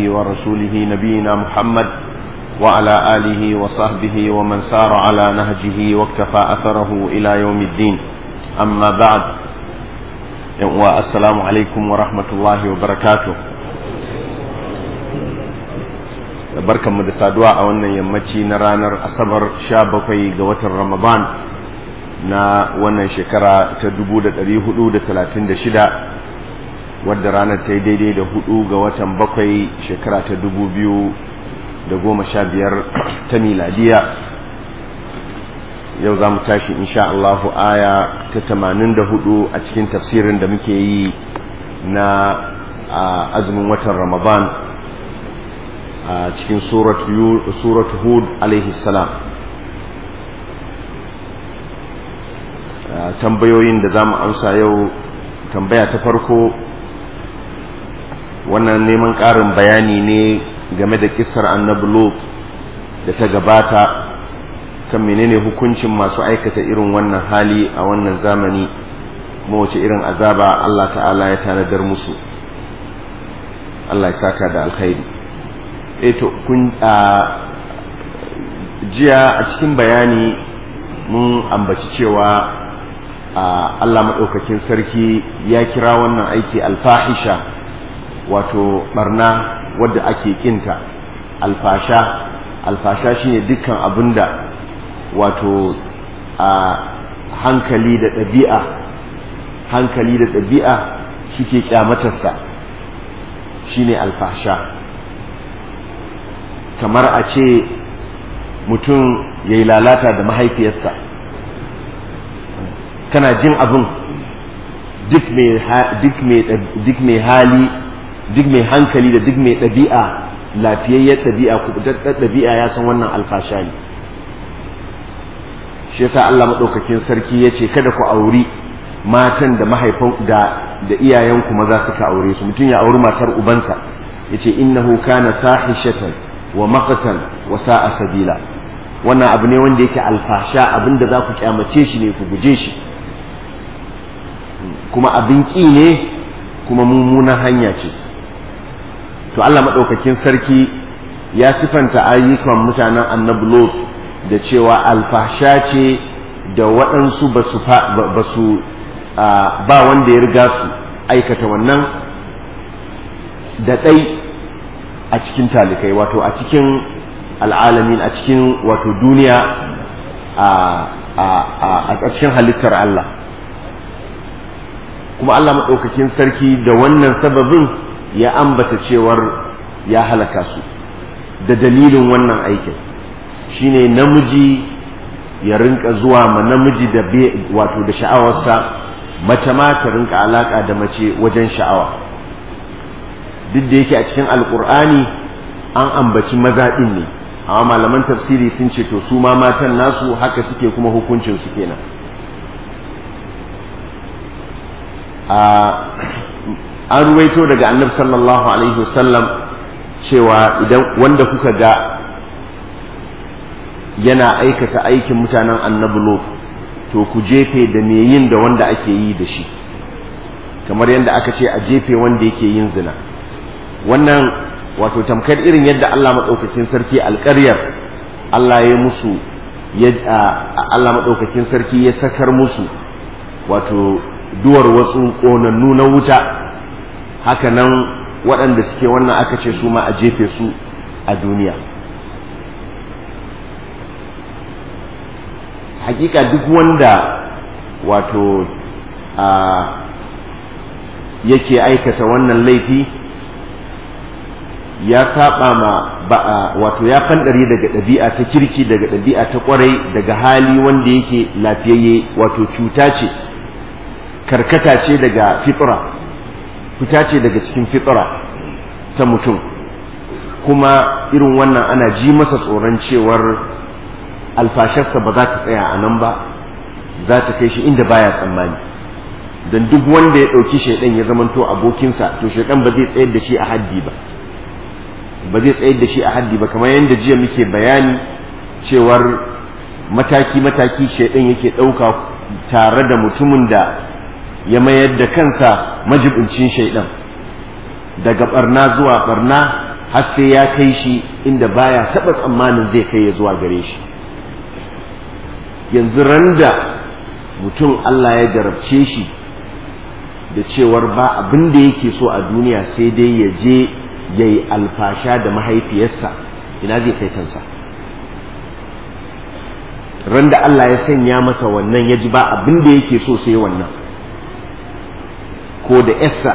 ورسوله نبينا محمد وعلى آله وصحبه ومن سار على نهجه واكتفى أثره إلى يوم الدين أما بعد والسلام عليكم ورحمة الله وبركاته barkanmu da saduwa a wannan yammaci na ranar asabar sha bakwai ga watan ramadan na wannan shekara ta dubu da ɗari hudu da talatin da shida wadda ranar ta yi daidai da hudu ga watan bakwai shekara ta dubu biyu da goma sha biyar ta miladiya yau za mu tashi insha Allahu aya ta tamanin da hudu a cikin tafsirin da muke yi na azumin watan ramadan a cikin suratu hud alaihi salam tambayoyin da za mu amsa yau tambaya ta farko wannan neman ƙarin bayani ne game da kisar annabi lot da ta gabata kan menene hukuncin masu aikata irin wannan hali a wannan zamani kuma wace irin azaba Allah ta'ala ya tanadar musu Allah ya saka da alkhairi eto kun a jiya a cikin bayani mun ambaci cewa Allah maɗaukakin sarki ya kira wannan aiki alfahisha wato barna wadda ake kinta alfasha alfasha shine dukkan abinda wato a hankali da ɗabi'a hankali da ɗabi'a suke kyamatarsa shine alfasha kamar a ce mutum ya yi lalata da mahaifiyarsa kana jin abin duk mai hali duk mai hankali da duk mai ɗabi'a lafiyayyar ɗabi'a kubutattar ɗabi'a ya san wannan alfasha ne shi yasa Allah maɗaukakin sarki ya ce kada ku auri matan da mahaifan da da iyayenku maza suka aure su mutum ya auri matar ubansa ya ce innahu kana fahishatan wa maqtan wa sa'a sabila wannan abu ne wanda yake alfasha abinda za ku kyamace shi ne ku guje shi kuma abin ƙi ne kuma mummunan hanya ce to Allah maɗaukakin sarki ya sifanta ayyukan mutanen annabi Lot da cewa alfasha ce da waɗansu ba su ba wanda ya riga su aikata wannan da ɗai a cikin talikai wato a cikin al'alamin a cikin wato duniya a cikin halittar Allah kuma Allah maɗaukakin sarki da wannan sababin ya ambata cewar ya halaka su da dalilin wannan aikin shine namiji ya rinka zuwa ma namiji da wato da sha'awarsa mace ma ta rinka alaka da mace wajen sha'awa duk da yake a cikin alkur'ani an ambaci maza ɗin ne amma malaman tafsiri sun ce to su ma matan nasu haka suke kuma hukuncin su kenan an ruwaito daga annabi sallallahu alaihi wasallam cewa idan wanda kuka ga yana aikata aikin mutanen annabi lot to ku jefe da me yin da wanda ake yi da shi kamar yadda aka ce a jefe wanda yake yin zina wannan wato tamkar irin yadda Allah maɗaukakin sarki alƙaryar Allah ya musu Allah maɗaukakin sarki ya sakar musu wato duwar wasu ƙonannu na wuta haka nan waɗanda suke wannan aka ce su ma a jefe su a duniya hakika duk wanda wato a yake aikata wannan laifi ya saba ma wato ya fandare daga ɗabi'a ta kirki daga ɗabi'a ta ƙwarai daga hali wanda yake lafiyayye wato cuta ce karkata ce daga fitra fita ce daga cikin fitra ta mutum kuma irin wannan ana ji masa tsoron cewar alfasharsa ba za ta tsaya a nan ba za ta kai shi inda baya tsammani don duk wanda ya ɗauki shaidan ya zamanto abokinsa to shaidan ba zai tsayar da shi a haddi ba ba zai tsayar da shi a haddi ba kamar yadda jiya muke bayani cewar mataki-mataki shaidan yake ɗauka tare da mutumin da ya mayar da kansa majibincin shaidan daga barna zuwa barna har sai ya kai shi inda baya taɓa tsammanin zai kai ya zuwa gare shi yanzu randa mutum Allah ya jarabce shi da cewar ba abin da yake so a duniya sai dai ya je ya yi alfasha da mahaifiyarsa ina zai kai kansa randa Allah ya sanya masa wannan ya ji ba abin da yake so sai wannan ko da yarsa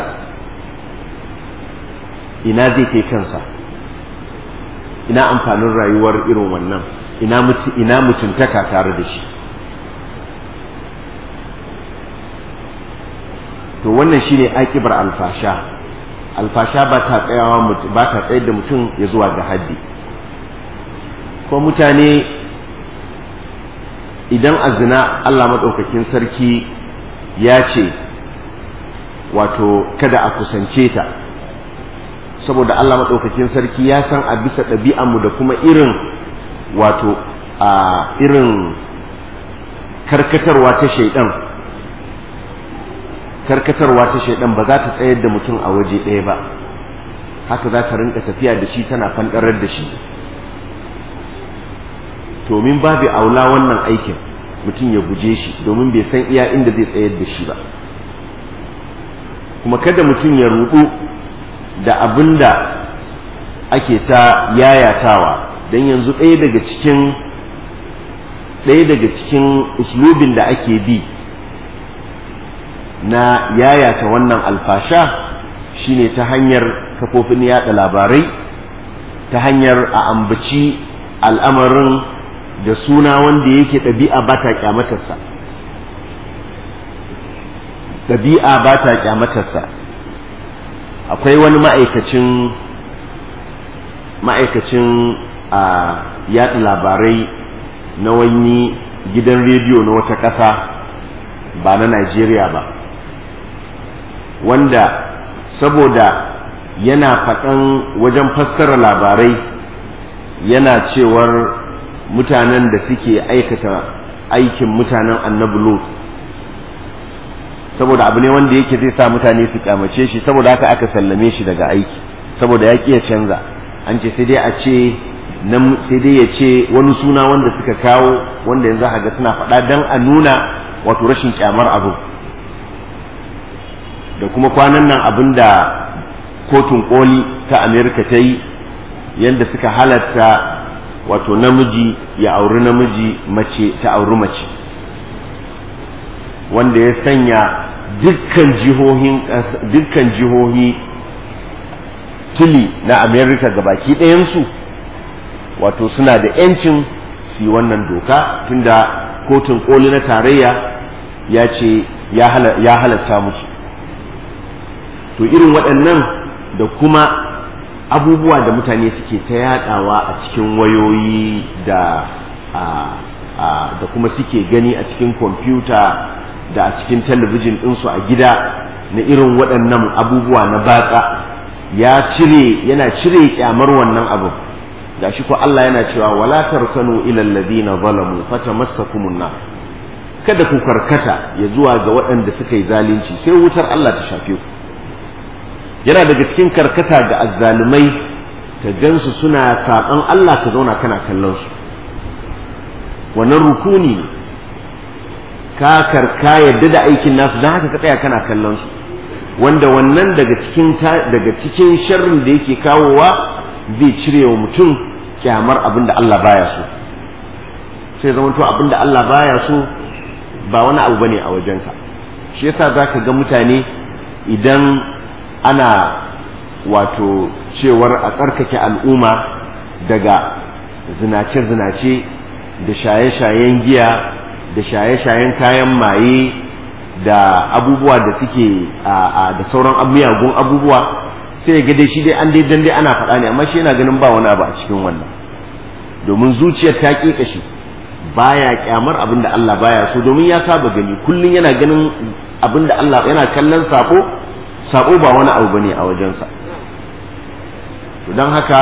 ina zai kai kansa ina amfanin rayuwar irin wannan ina mutuntaka tare da shi to wannan shine akibar alfasha alfasha ba ta tsayawa ba ta tsayar da mutum ya zuwa ga haddi ko mutane idan azina Allah maɗaukakin sarki ya ce wato kada a kusance ta saboda Allah maɗaukakin sarki ya san a bisa ɗabi'anmu da kuma irin wato a irin karkatarwa ta shaidan karkatarwa ta shaidan ba za ta tsayar da mutum a waje ɗaya ba haka za ta rinka tafiya da shi tana fanɗarar da shi domin babu aula wannan aikin mutum ya guje shi domin bai san iya inda zai tsayar da shi ba kuma kada mutum ya rudu da abin da ake ta yayatawa don yanzu ɗaya daga cikin ɗaya daga cikin uslubin da ake bi na yayata wannan alfasha shine ta hanyar kafofin yada labarai ta hanyar a ambaci al'amarin da suna wanda yake ɗabi'a ba ta kyamatarsa ɗabi'a ba ta kyamatarsa akwai wani ma'aikacin ma'aikacin a yaɗa labarai na wani gidan rediyo na wata ƙasa ba na Najeriya ba wanda saboda yana faɗan wajen fassara labarai yana cewar mutanen da suke aikata aikin mutanen annabi Lut saboda abu ne wanda yake zai sa mutane su kyamace shi saboda haka aka sallame shi daga aiki saboda ya ya canza an ce sai dai a ce sai dai ya ce wani suna wanda suka kawo wanda yanzu ga suna faɗa don a nuna wato rashin kyamar abu da kuma kwanan nan abin da kotun koli ta amerika ta yi yadda suka halatta wato namiji ya auri namiji mace ta auri mace wanda ya sanya dukkan jihohin dukkan jihohi tuli na amerika gabaki ɗayansu wato suna da 'yancin su yi wannan doka tunda kotun koli na tarayya ya ce ya halatta musu to irin waɗannan da kuma abubuwa da mutane suke ta yadawa a cikin wayoyi da da kuma suke gani a cikin kwamfuta da a cikin talabijin ɗinsu a gida na irin waɗannan abubuwa na batsa ya cire yana cire kyamar wannan abu ga shi ko Allah yana cewa wala tarkanu ila alladhina zalamu fatamassakumun nar kada ku karkata ya zuwa ga waɗanda suka yi zalunci sai wutar Allah ta shafe ku yana daga cikin karkata ga azzalumai ka gansu suna saɓan Allah ka zauna kana kallon su wannan rukuni ne ka karka yadda da aikin nasu don haka ka tsaya kana kallon su wanda wannan daga cikin daga cikin sharrin da yake kawowa zai cire wa mutum kyamar abin da Allah baya so sai zama to abin da Allah baya so ba wani abu bane a wajenka shi yasa zaka ga mutane idan ana wato cewar a tsarkake al'umma daga zinace-zinace da shaye-shayen giya da shaye-shayen kayan maye da abubuwa da suke da sauran miyagun abubuwa sai ga dai shi dai an dai dan dai ana faɗa ne amma shi yana ganin ba wani abu a cikin wannan domin zuciyar ta ƙiƙa shi baya kyamar abin da Allah baya so domin ya saba gani kullum yana ganin abin da Allah yana kallon sako sako ba wani abu bane a wajensa to don haka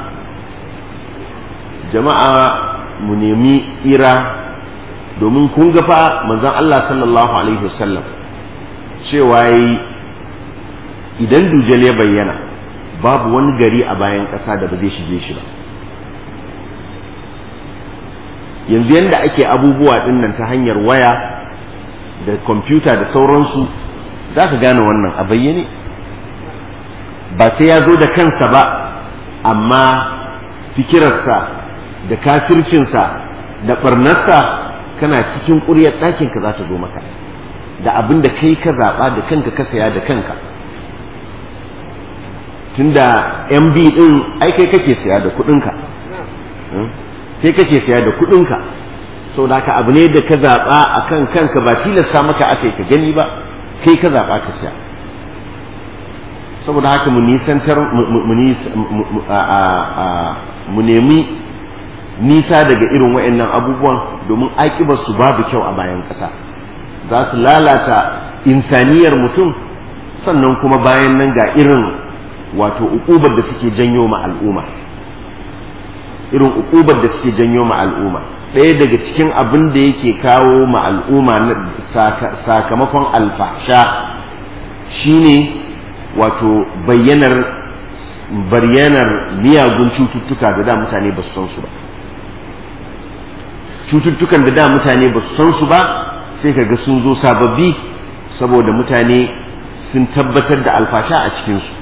jama'a mu nemi tsira domin kun ga fa manzon Allah sallallahu alaihi wasallam cewa yi idan dujal ya bayyana babu wani gari a bayan ƙasa da ba zai shige shi ba yanzu yadda ake abubuwa dinnan ta hanyar waya da kwamfuta da sauransu za ka gane wannan a bayyane ba sai ya zo da kansa ba amma fikirarsa da kafircinsa da ɓarnarsa kana cikin ƙuryar ɗakinka za ta zo maka da abin da kai ka zaɓa da kanka ka saya da kanka tunda mb ɗin ai kai kake saya da kuɗinka kai kake saya da kuɗinka sau da ka abu ne da ka zaɓa a kan kanka ba tilasta maka aka yi ka gani ba kai ka zaɓa ka saya saboda haka mu nisantar mu nemi nisa daga irin wa'annan abubuwan domin su babu kyau a bayan ƙasa za su lalata insaniyar mutum sannan kuma bayan nan ga irin wato ukubar da suke janyo ma al'umma irin ukubar da suke janyo ma al'umma ɗaya daga cikin abin da yake kawo ma al'umma sakamakon alfahsha shine wato bayyanar bayyanar miyagun cututtuka da da mutane ba su san su ba cututtukan da da mutane ba su san su ba sai kaga sun zo sababbi saboda mutane sun tabbatar da alfasha a cikinsu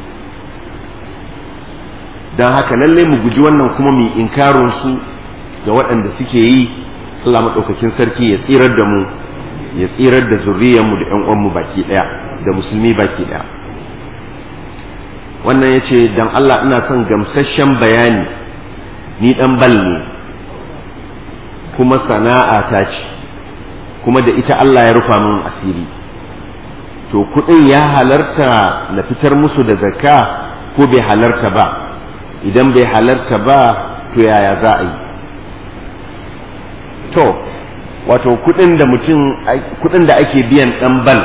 don haka lalle mu guji wannan kuma mu inkarin su ga waɗanda suke yi Allah maɗaukakin sarki ya tsirar da mu ya tsirar da zuriyarmu da ƴan uwanmu baki ɗaya da musulmi baki ɗaya wannan ya ce don Allah ina son gamsasshen bayani ni ɗan bal ne kuma sana'a ta ce kuma da ita Allah ya rufa min asiri to kuɗin ya halarta na fitar musu da zakka ko bai halarta ba idan bai halarta ba to yaya za a yi to wato kuɗin da mutum kuɗin da ake biyan ɗan bal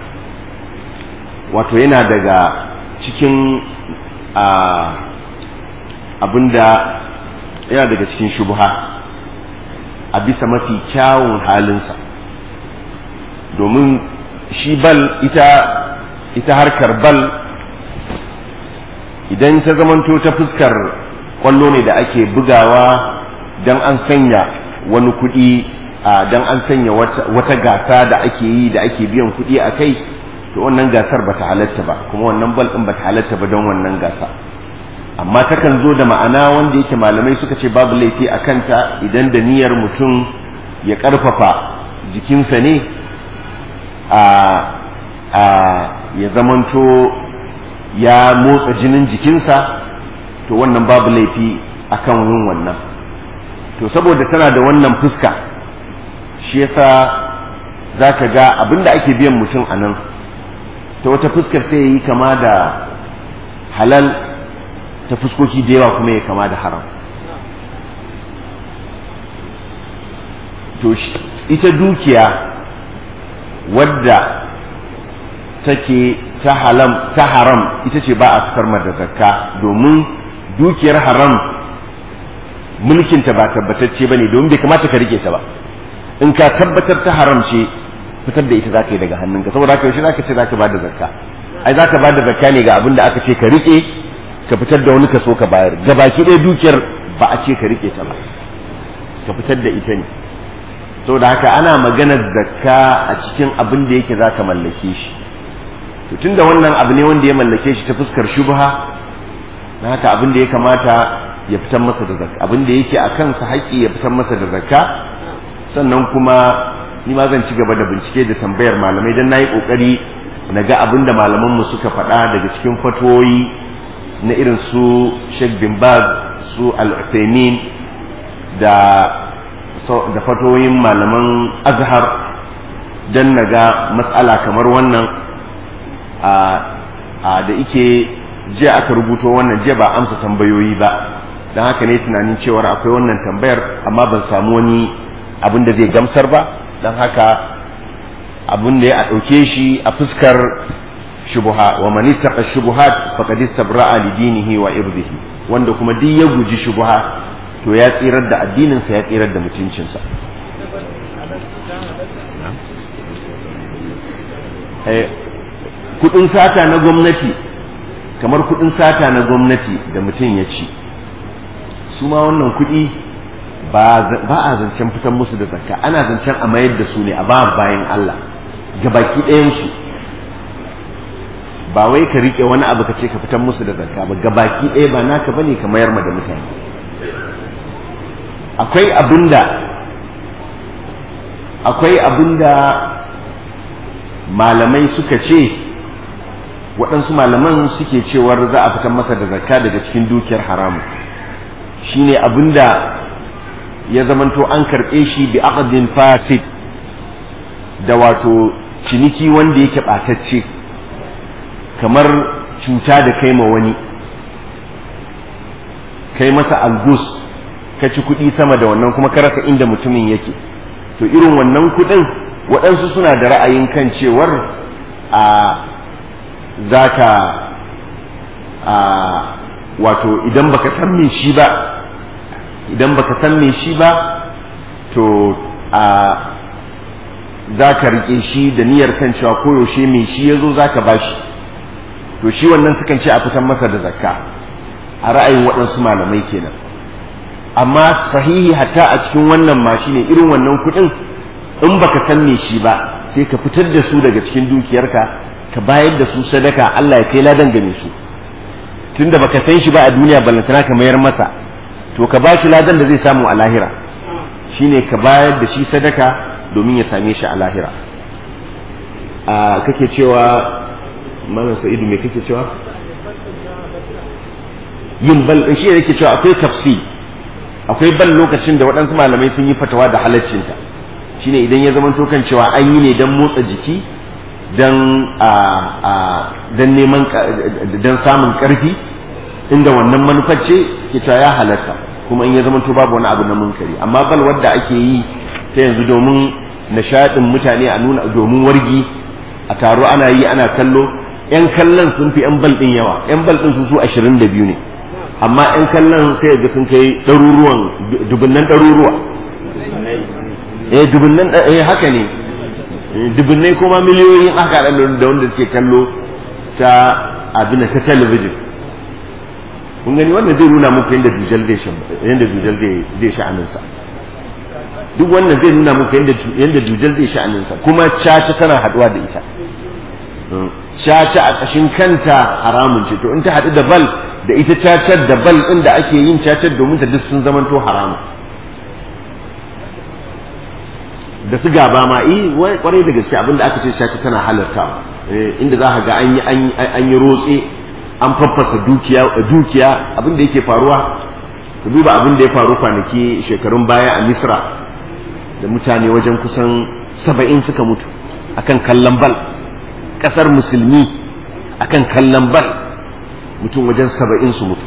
wato yana daga cikin abinda yana daga cikin shubha a bisa mafi kyawun halinsa domin shi bal ita ita harkar bal idan ta zamanto ta fuskar kwallo ne da ake bugawa don an sanya wani kuɗi don an sanya wata gasa da ake yi da ake biyan kuɗi a kai to wannan gasar ba ta halatta ba kuma wannan bal ɗin ba ta halatta ba don wannan gasa amma takan zo da ma'ana wanda yake malamai suka ce babu laifi a kanta idan da niyyar mutum ya ƙarfafa jikinsa ne a a ya zamanto ya motsa jinin jikinsa to wannan babu laifi akan yin wannan to saboda tana da wannan fuska shi yasa za ka ga abinda ake biyan mutum a nan ta wata fuskar sai ya yi kama da halal ta fuskoki da yawa kuma ya kama da haram to ita dukiya wadda take ta halam ta haram ita ce ba a fitar da zakka domin dukiyar haram mulkinta ba tabbatacce ba ne domin bai kamata ka rike ta ba in ka tabbatar ta haram ce fitar da ita za ka yi daga hannunka saboda haka yaushe za ka ce za ka ba da zakka ai za ka ba da zakka ne ga abin da aka ce ka rike ka fitar da wani kaso ka bayar gabaki ɗaya dukiyar ba a ce ka rike ta ba ka fitar da ita ne saboda haka ana maganar zakka a cikin abin da yake za ka mallake shi to tunda wannan abu ne wanda ya mallake shi ta fuskar shubha na haka abin da ya kamata ya fitar masa da zakka abin da yake a kansa haƙƙi ya fitar masa da zakka sannan kuma ni ma zan ci gaba da bincike da tambayar malamai dan nayi kokari na ga abin da malamanmu suka faɗa daga cikin fatoyi na irin su Sheikh bin Baz su Al-Uthaymeen da da fatoyin malaman Azhar dan naga matsala kamar wannan a da ike jiya aka rubuto wannan jiya ba amsa tambayoyi ba don haka ne tunanin cewar akwai wannan tambayar amma ban samu wani abin da zai gamsar ba don haka abin da ya ɗauke shi a fuskar shubuha wa man ittaqa shubuhat faqad istabra'a li dinihi wa irdihi wanda kuma duk ya guji shubuha to ya tsirar da addininsa ya tsirar da mutuncinsa kudin sata na gwamnati kamar kuɗin sata na gwamnati da mutum ya ci su ma wannan kuɗi ba a zancen fitan musu da zakka ana zancen a mayar da su ne a ba bayan Allah ga baki ɗayansu ba wai ka riƙe wani abu ka ce ka fitan musu da zakka ba ga baki ɗaya ba naka bane ka mayar ma da mutane akwai abinda akwai abinda malamai suka ce waɗansu malaman suke cewar za a fitar masa da zakka daga cikin dukiyar haramu shine abinda ya zamanto an karɓe shi bi aqdin fasid da wato ciniki wanda yake ɓatacce kamar cuta da kai ma wani kai masa algus ka ci kuɗi sama da wannan kuma ka rasa inda mutumin yake to irin wannan kuɗin waɗansu suna da ra'ayin kan cewar a za ka a wato idan baka san me shi ba idan baka san me shi ba to a za ka riƙe shi da niyyar kan cewa koyaushe me shi ya zo za ka ba shi to shi wannan sukan ce a fitan masa da zakka a ra'ayin waɗansu malamai kenan amma sahihi hatta a cikin wannan ma shine irin wannan kuɗin in baka san me shi ba sai ka fitar da su daga cikin dukiyarka ka bayar da su sadaka Allah ya kai ladan game su tunda baka san shi ba a duniya ballantana ka mayar masa to ka ba shi ladan da zai samu a lahira shine ka bayar da shi sadaka domin ya same shi a lahira a kake cewa malam sa'idu me kake cewa yin bal shi yake cewa akwai tafsir akwai bal lokacin da waɗansu malamai sun yi fatawa da halaccinta shine idan ya zama kan cewa an yi ne don motsa jiki don don neman don samun ƙarfi inda wannan manufar ce ke cewa ya halatta kuma in ya zama to babu wani abu na munkari amma bal wadda ake yi ta yanzu domin nishaɗin mutane a nuna domin wargi a taro ana yi ana kallo yan kallon sun fi yan bal ɗin yawa yan bal ɗin su su ashirin da biyu ne amma yan kallon sai ga sun kai ɗaruruwan dubunnan ɗaruruwa eh dubunnan eh haka ne dubunnai kuma miliyoyin aka da wanda suke kallo ta abin ta talabijin kun gani wannan zai nuna muku yadda dujal zai sha yadda dujal zai sha'anin sa duk wannan zai nuna muku yadda yadda dujal zai sha'anin sa kuma caca tana haduwa da ita caca a ƙashin kanta haramun ce to in ta haɗu da bal da ita cacar da bal ɗin da ake yin cacar domin ta duk sun zamanto haramun da su gaba ma yi kwarai da gaske abinda aka ce caca tana halarta inda za ka ga an yi rotse an faffasa dukiya dukiya abin da yake faruwa ku duba abin da ya faru kwanaki shekarun baya a misra da mutane wajen kusan saba'in suka mutu akan kallon bal kasar musulmi akan kallon bal mutum wajen saba'in su mutu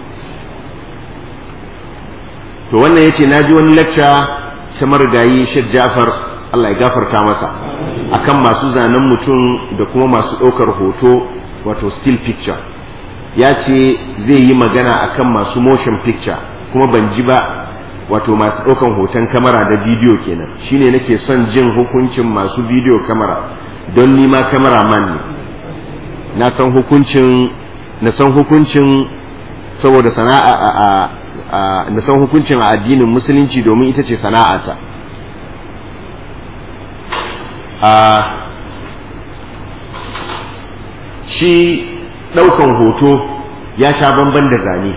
to wannan ya ce na ji wani lacca ta marigayi shek jafar allah ya gafarta masa akan masu zanen mutum da kuma masu ɗaukar hoto wato still picture ya ce zai yi magana akan masu motion picture kuma ban ji ba wato masu ɗaukan hoton kamera da bidiyo kenan shine nake son jin hukuncin masu bidiyo kamera don nima man ne na san hukuncin na san hukuncin saboda sana'a a na san hukuncin a addinin musulunci domin ita ce sana'ata a shi ɗaukan hoto ya sha bamban da zane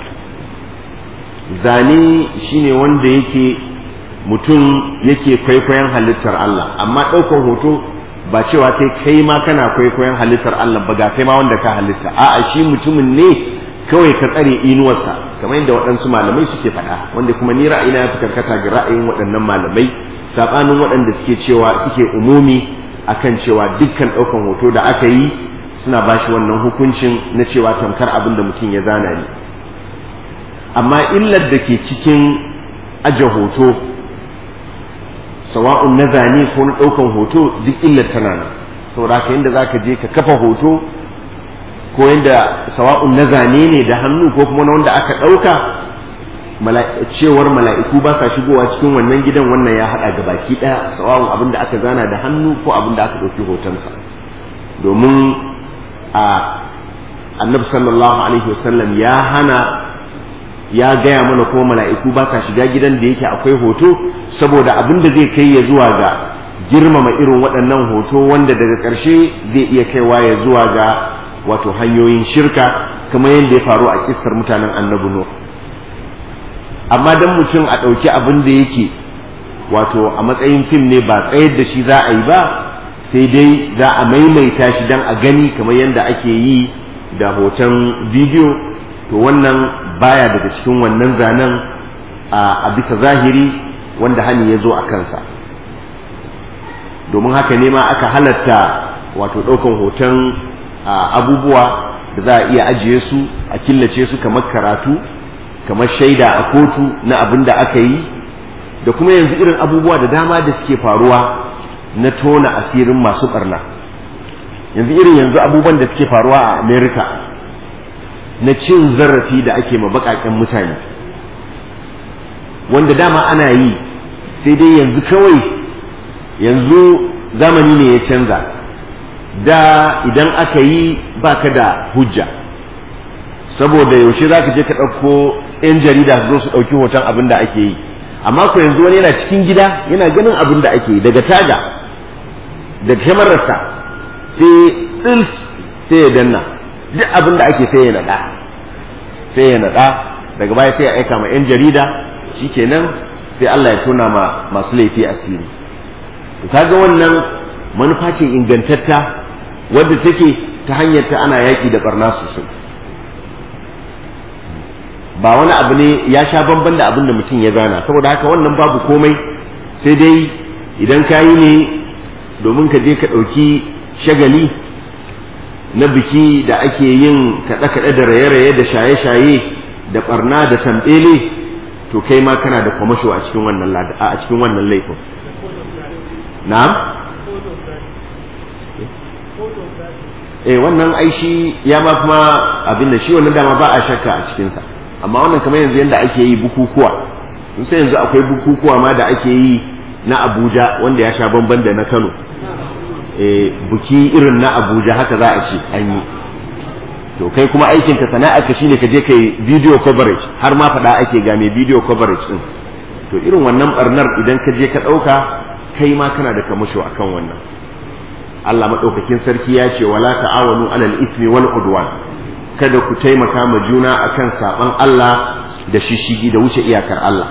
zane shine wanda yake mutum yake kwaikwayon halittar Allah amma ɗaukan hoto ba cewa kai kai ma kana kwaikwayon halittar Allah ba ga kai ma wanda ka halitta a'a shi mutumin ne kawai ka tsare inuwarsa kamar yadda waɗansu malamai suke faɗa wanda kuma ni ra'ayina ya fi karkata ga ra'ayin waɗannan malamai saɓanin waɗanda suke cewa suke umumi akan cewa dukkan ɗaukan hoto da aka yi suna ba shi wannan hukuncin na cewa tamkar abin da mutum ya zana ne amma illar da ke cikin aje hoto sawa'un na zane ko na ɗaukan hoto duk illar tana nan saboda haka yadda za ka je ka kafa hoto ko yadda sawa'un na zane ne da hannu ko kuma na wanda aka ɗauka cewar mala'iku ba sa shigowa cikin wannan gidan wannan ya haɗa ga baki ɗaya sawa'un abin da aka zana da hannu ko abin da aka ɗauki hotonsa domin a annabi sallallahu alaihi wasallam ya hana ya gaya mana ko mala'iku ba ka shiga gidan da yake akwai hoto saboda abin da zai kai ya zuwa ga girmama irin waɗannan hoto wanda daga ƙarshe zai iya kaiwa ya zuwa ga wato hanyoyin shirka kamar yadda ya faru a kissar mutanen annabi no amma dan mutum a ɗauki abin da yake wato a matsayin fim ne ba tsayar da shi za a yi ba sai dai za a maimaita shi dan a gani kamar yadda ake yi da hoton bidiyo to wannan baya daga cikin wannan zanen a bisa zahiri wanda hani ya zo a kansa domin haka ne ma aka halatta wato ɗaukan hoton abubuwa da za a iya ajiye su a killace su kamar karatu kamar shaida a kotu na abin da aka yi da kuma yanzu irin abubuwa da dama da suke faruwa na tona asirin masu ɓarna yanzu irin yanzu abubuwan da suke faruwa a america na cin zarafi da ake ma baƙaƙen mutane wanda dama ana yi sai dai yanzu kawai yanzu zamani ne ya canza da idan aka yi baka da hujja saboda yaushe za ka je ka ɗauko 'yan jarida su zo su ɗauki hoton abin da ake yi amma ko yanzu wani yana cikin gida yana ganin abin da ake yi daga taga da kyamararsa sai ɗin sai ya danna duk abin da ake sai ya naɗa sai ya naɗa daga baya sai ya aika ma 'yan jarida shikenan sai Allah ya tona ma masu laifi asiri kaga wannan manufa ce ingantatta wadda take ta hanyar ta ana yaƙi da barna sosai ba wani abu ne ya sha bamban da abin da mutum ya gana saboda haka wannan babu komai sai dai idan ka yi ne domin ka je ka ɗauki shagali na biki da ake yin kaɗe-kaɗe da raye-raye da shaye-shaye da ɓarna da tambele to kai ma kana da kwamasho a cikin wannan a cikin wannan laifin na'am eh wannan aishi ya ma kuma abin da shi wannan dama ba a shakka a cikinsa amma wannan kamar yanzu yadda ake yi bukukuwa sun sai yanzu akwai bukukuwa ma da ake yi na abuja wanda ya sha bamban da na kano eh buki irin na abuja haka za a ce an yi to kai kuma aikin ka sana'a ka shine ka je kai video coverage har ma faɗa ake ga mai video coverage din to irin wannan barnar idan ka je ka ɗauka kai ma kana da kamasho akan wannan Allah maɗaukakin sarki ya ce wala ta'awanu alal ismi wal udwan kada ku taimaka ma juna akan saban Allah da shishigi da wuce iyakar Allah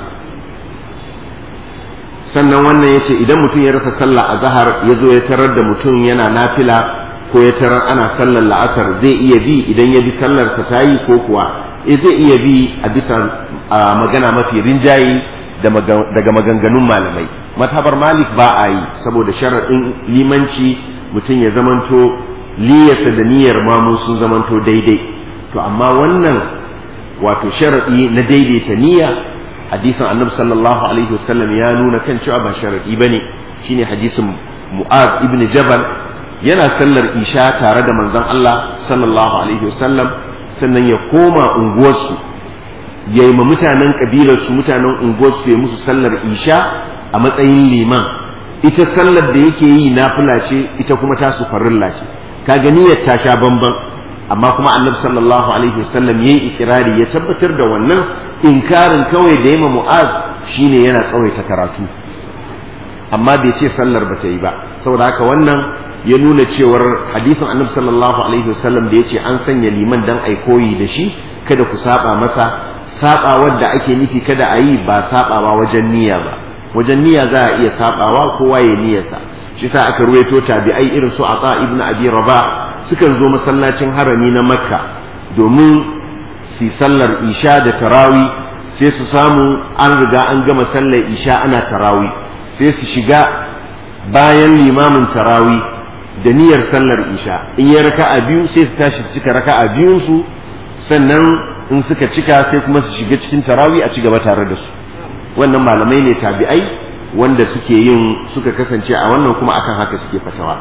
sannan wannan yace idan mutum ya rasa sallah a zahar ya zo ya tarar da mutum yana nafila ko ya tarar ana sallar la'asar zai iya bi idan ya bi sallar ta tayi ko kuwa eh zai iya bi a bisa magana mafi rinjaye daga maganganun malamai matabar malik ba a yi saboda sharaɗin limanci mutum ya zamanto liyarsa da niyyar mamu sun zamanto daidai to amma wannan wato sharaɗi na daidaita niyya hadisin annabi sallallahu alaihi wasallam ya nuna kan cewa ba sharaɗi bane shine hadisin mu'az ibn jabal yana sallar isha tare da manzon Allah sallallahu alaihi wasallam sannan ya koma unguwarsu ya yi ma mutanen kabilarsu mutanen unguwarsu ya musu sallar isha a matsayin liman ita sallar da yake yi nafila ce ita kuma tasu farilla ce kaga niyyar ta sha bamban amma kuma annabi sallallahu alaihi wasallam yayi ikirari ya tabbatar da wannan inkarin kawai da yema mu'az shine yana tsawaita karatu amma bai ce sallar ba ta yi ba saboda haka wannan ya nuna cewar hadisin annabi sallallahu alaihi wasallam da yace an sanya liman dan ai koyi da shi kada ku saba masa sabawar da ake nufi kada a yi ba sabawa wajen niyya ba wajen niyya za a iya sabawa kowa ya niyyarsa shi sa aka ruwaito tabi'ai irin su ata ibnu abi rabah sukan zo masallacin harami na makka domin su sallar isha da tarawi sai su samu an riga an gama sallar isha ana tarawi sai su shiga bayan limamin tarawi da niyyar sallar isha in ya raka'a biyu sai su tashi cika raka'a biyun su sannan in suka cika sai kuma su shiga cikin tarawi a ci gaba tare da su wannan malamai ne tabi'ai wanda suke yin suka kasance a wannan kuma akan haka suke fatawa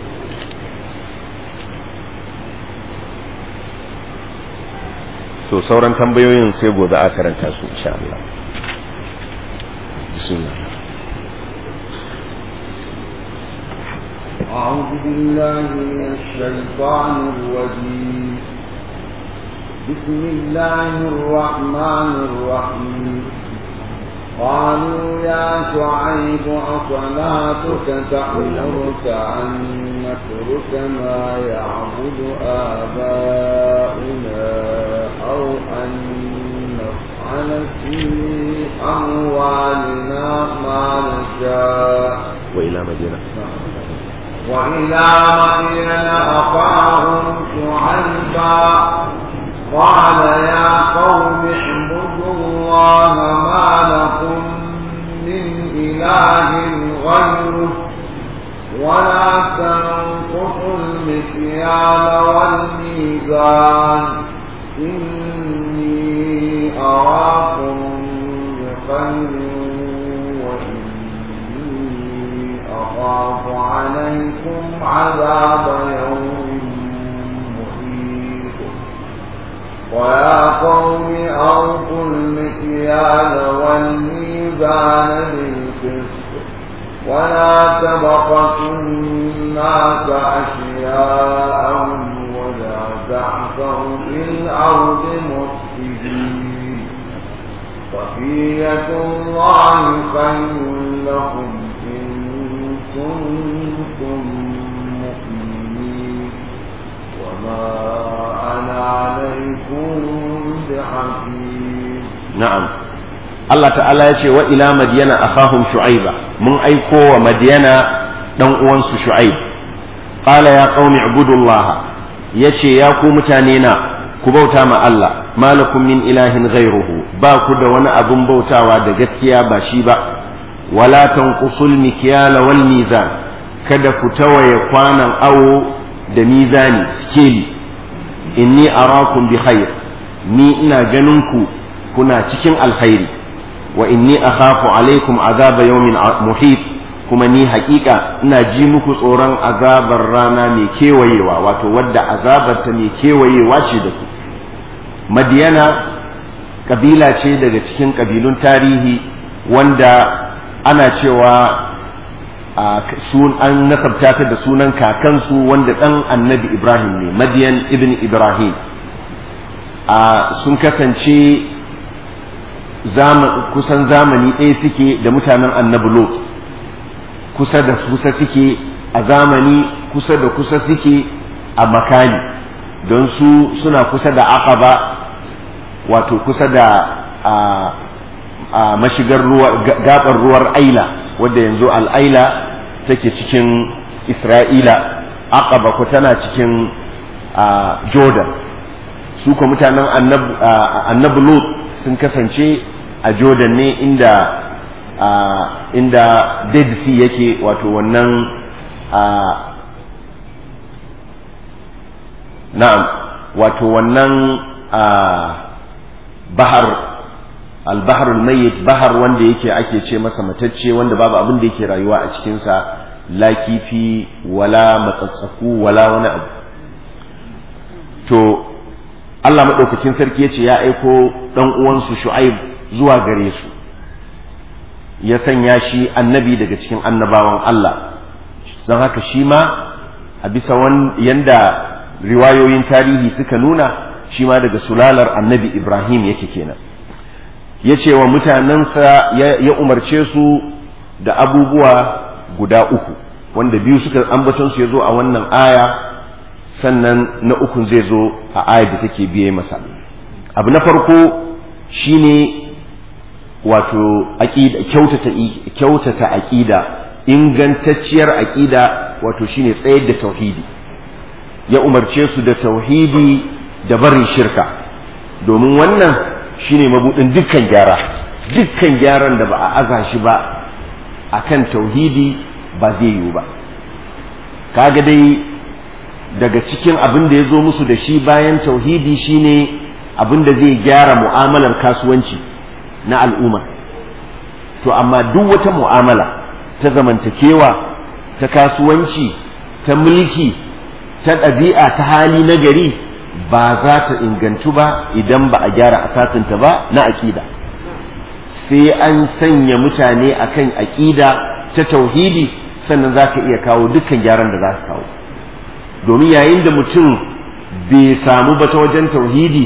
to sauran tambayoyin sai gobe a karanta su insha Allah bismillah أعوذ بالله من الشيطان الرجيم بسم الله الرحمن الرحيم قالوا يا شعيب أصلاتك تأمرك أن نترك ما يعبد آباؤنا أو أن نفعل في أموالنا ما نشاء وإلى مدينة وإلى مدين أخاهم شعيبا قال يا قوم اعبدوا الله ما لكم من إله غيره ولا تنقصوا المكيال والميزان إني أراكم بخير وإني أخاف عليكم عذاب يوم محيط ويا قوم أوفوا المكيال والميزان بالقسط ولا تبخسوا الناس أشياءهم ولا تعثوا في الأرض مفسدين بقية الله خير لكم إن كنتم مؤمنين وما أنا عليكم بحفيظ na'am Allah ta'ala ya ce wa ila madiyana akhahum shu'aiba mun aiko wa madiyana dan uwansu shu'aib qala ya qaumi ibudullah yace ya ku mutane na ku bauta ma Allah malakum min ilahin ghairuhu ba ku da wani abun bautawa da gaskiya ba shi ba wala tanqusul mikyala wal mizan kada ku tawaye kwanan awo da mizani skeli inni arakum bi khair ni ina ganin ku kuna cikin alkhairi wa inni akhafu alaikum azaba yawmin muhit kuma ni haƙiƙa ina ji muku tsoron azabar rana mai kewayewa wato wadda azabar ta mai kewayewa ce da ku madiyana kabila ce daga cikin kabilun tarihi wanda ana cewa sun an nasabta ta da sunan kakansu wanda ɗan annabi ibrahim ne madiyan ibn ibrahim sun kasance kusan zamani ɗaya suke da mutanen annabi lot kusa da kusa suke a zamani kusa da kusa suke a makani don su suna kusa da aqaba wato kusa da a mashigar ruwa gabar ruwar aila wadda yanzu al'aila take cikin isra'ila aqaba ko tana cikin jordan su ko mutanen annabi lot sun kasance a jordan ne inda inda dead sea yake wato wannan na'am wato wannan bahar albahar mayyit bahar wanda yake ake ce masa matacce wanda babu abin da yake rayuwa a cikinsa la kifi wala matsatsaku wala wani abu to Allah maɗaukakin sarki ya ce ya aiko ɗan uwansu shu'aib zuwa gare su ya sanya shi annabi daga cikin annabawan Allah don haka shi ma a bisa yanda riwayoyin tarihi suka nuna shi ma daga sulalar annabi Ibrahim yake kenan ya ce wa mutanensa ya umarce su da abubuwa guda uku wanda biyu suka ambatonsu ya zo a wannan aya sannan na ukun zai zo a ayar da take biye masa abu na farko shine wato kyautata kyautata aqida ingantacciyar aqida wato shine tsayar da tauhidi ya umarce su da tauhidi da barin shirka domin wannan shine mabudin dukkan gyara dukkan gyaran da ba a aza shi ba akan tauhidi ba zai yiwu ba kaga dai daga cikin abin da ya zo musu da shi bayan tauhidi shine abin da zai gyara mu'amalar kasuwanci na al'umma to amma duk wata mu'amala ta zamantakewa ta kasuwanci ta mulki ta ɗabi'a ta hali na gari ba za ta ingantu ba idan ba a gyara asasinta ba na aƙida sai an sanya mutane akan aƙida ta tauhidi sannan za ka iya kawo dukkan gyaran da za ka kawo domin yayin da mutum bai samu ba ta wajen tauhidi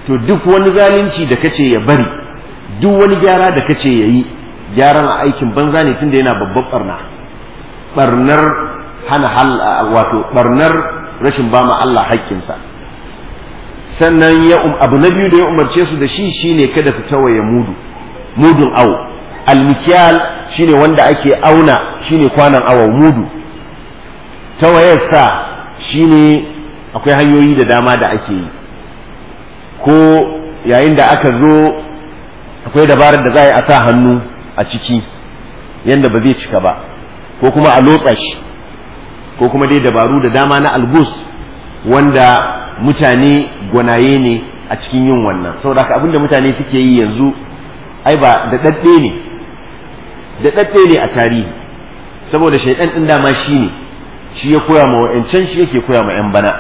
to duk wani zalunci da kace ya bari duk wani gyara da kace ya yi gyaran a aikin banza ne tunda yana babban barna barnar hana hal wato barnar rashin bama Allah haƙƙinsa sannan ya abu na biyu da ya umarce su da shi shine kada su tawaye mudu mudun awo almikiyal shine wanda ake auna shine kwanan awo mudu tawayarsa shine akwai hanyoyi da dama da ake yi ko yayin da aka zo akwai dabarar da za a yi a sa hannu a ciki yadda ba zai cika ba ko kuma a lotsa shi ko kuma dai dabaru da dama na algus wanda mutane gwanaye ne a cikin yin wannan saboda haka abinda mutane suke yi yanzu ai ba da dadde ne da dadde ne a tarihi saboda shaidan din dama shi ne shi ya koya ma wa'ancan shi yake koya ma yan bana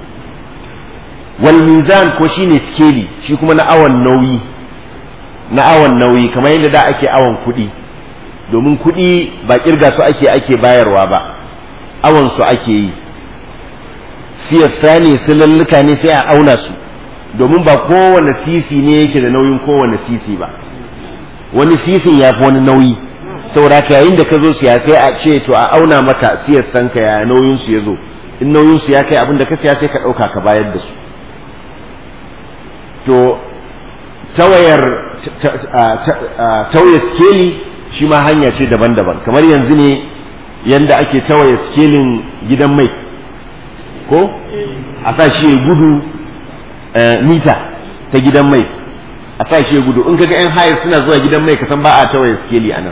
wal mizan ko shine skeli shi kuma na awon nauyi na awon nauyi kamar yadda da ake awon kuɗi domin kuɗi ba kirga su ake ake bayarwa ba awon su ake yi siyasa ne su lalluka ne sai a auna su domin ba kowane sisi ne yake da nauyin kowane sisi ba wani sisin ya fi wani nauyi saboda ka yayin da ka zo siya sai a ce to a auna maka siyasan ka ya nauyin su ya zo in nauyin su ya kai abin da ka siya sai ka ɗauka ka bayar da su to tawayar tawaye skeli shi ma hanya ce daban-daban kamar yanzu ne yanda ake tawaye skelin gidan mai ko a sa shi gudu mita ta gidan mai a sa shi gudu in kaga yan hayar suna zuwa gidan mai kasan ba a tawaye skeli a nan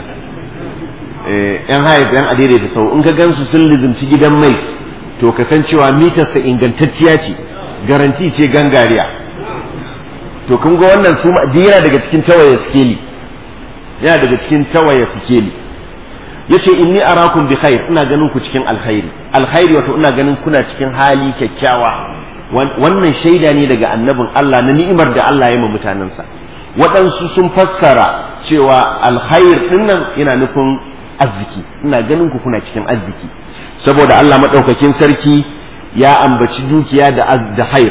yan hayar yan adaidaita sau in ka gansu sun lizimci gidan mai to kasancewa mitarsa ingantacciya ce garanti ce gangariya to kun ga wannan su yana daga cikin tawaye skeli yana daga cikin tawaye skeli yace inni arakum bi khair ina ganin ku cikin alkhairi alkhairi wato ina ganin kuna cikin hali kyakkyawa wannan shaida ne daga annabin Allah na ni'imar da Allah ya ma mutanensa waɗansu sun fassara cewa alkhair dinnan yana nufin arziki ina ganin ku kuna cikin arziki saboda Allah madaukakin sarki ya ambaci dukiya da da khair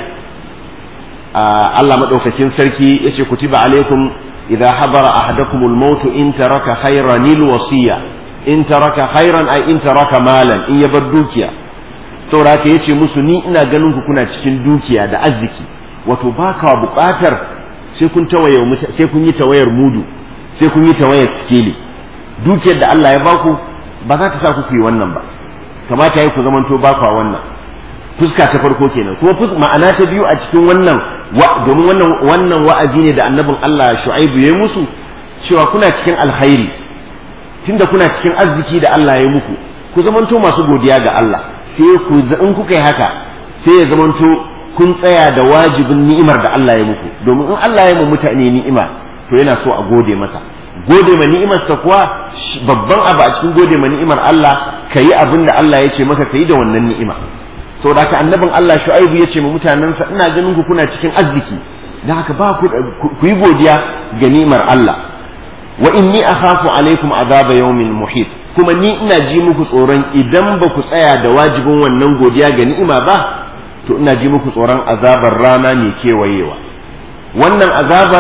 Allah madaukakin sarki yace kutiba alaikum idza habara ahadakumul maut in taraka khayran lil wasiya in taraka khairan ay in taraka malan in ya bar dukiya saboda haka yace musu ni ina ganin ku kuna cikin dukiya da arziki wato baka buƙatar sai kun tawaye sai kun yi tawayar mudu sai kun yi tawayar sikeli dukiyar da Allah ya baku ba za ta sa ku yi wannan ba kamata yayi ku zamanto ba kwa wannan fuska ta farko kenan kuma ma'ana ta biyu a cikin wannan domin wannan wannan wa'azi ne da annabin Allah Shu'aibu ya yi musu cewa kuna cikin alkhairi tunda kuna cikin arziki da Allah ya muku ku zamanto masu godiya ga Allah sai ku in kuka yi haka sai ya zamanto kun tsaya da wajibin ni'imar da Allah ya muku domin in Allah ya mu mutane ni'ima to yana so a gode masa gode ma ni'imar sa kuwa babban abu a cikin gode ma ni'imar Allah kayi abin da Allah ya ce maka kayi da wannan ni'ima saboda haka annabin Allah Shu'aibu ya ce ma mutanensa ina ganin ku kuna cikin arziki dan haka ba ku ku yi godiya ga ni'imar Allah wa inni akhafu alaikum azaba yawmin muhit kuma ni ina ji muku tsoron idan ba ku tsaya da wajibin wannan godiya ga ni'ima ba to ina ji muku tsoron azabar rana mai kewayewa wannan azabar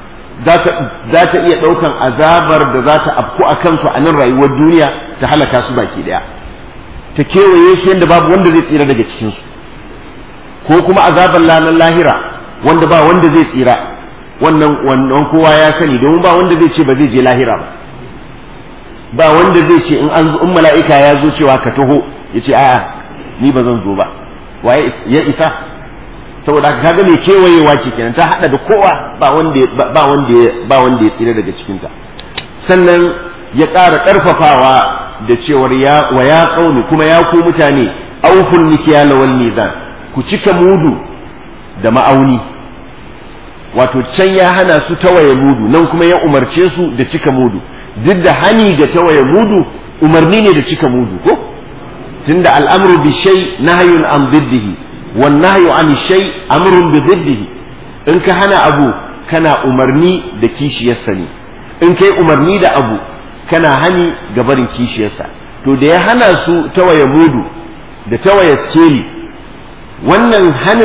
za ta iya ɗaukan azabar da za ta afku a kansu a nan rayuwar duniya ta halaka su baki ɗaya ta kewaye shi yadda babu wanda zai tsira daga cikinsu ko kuma azabar lanar lahira wanda ba wanda zai tsira wannan wannan kowa ya sani domin ba wanda zai ce ba zai je lahira ba ba wanda zai ce in an in mala'ika ya zo cewa ka taho ya ce a'a ni ba zan zo ba waye ya isa saboda haka kaga mai kewayewa ke kenan ta hada da kowa ba wanda ba wanda ba wanda ya tsira daga cikin ta sannan ya ƙara ƙarfafawa da cewar ya wa ya qaumi kuma ya ku mutane auful mikyala wal mizan ku cika mudu da ma'auni wato can ya hana su tawaye mudu nan kuma ya umarce su da cika mudu duk da hani ga tawaye mudu umarni ne da cika mudu ko tunda al'amru bi shay nahyun an diddihi wan nahyu an shay amrun bi diddihi in ka hana abu kana umarni da kishiyarsa ne in kai umarni da abu kana hani ga barin kishiyarsa to da ya hana su tawaye mudu da tawaye skeli wannan hanin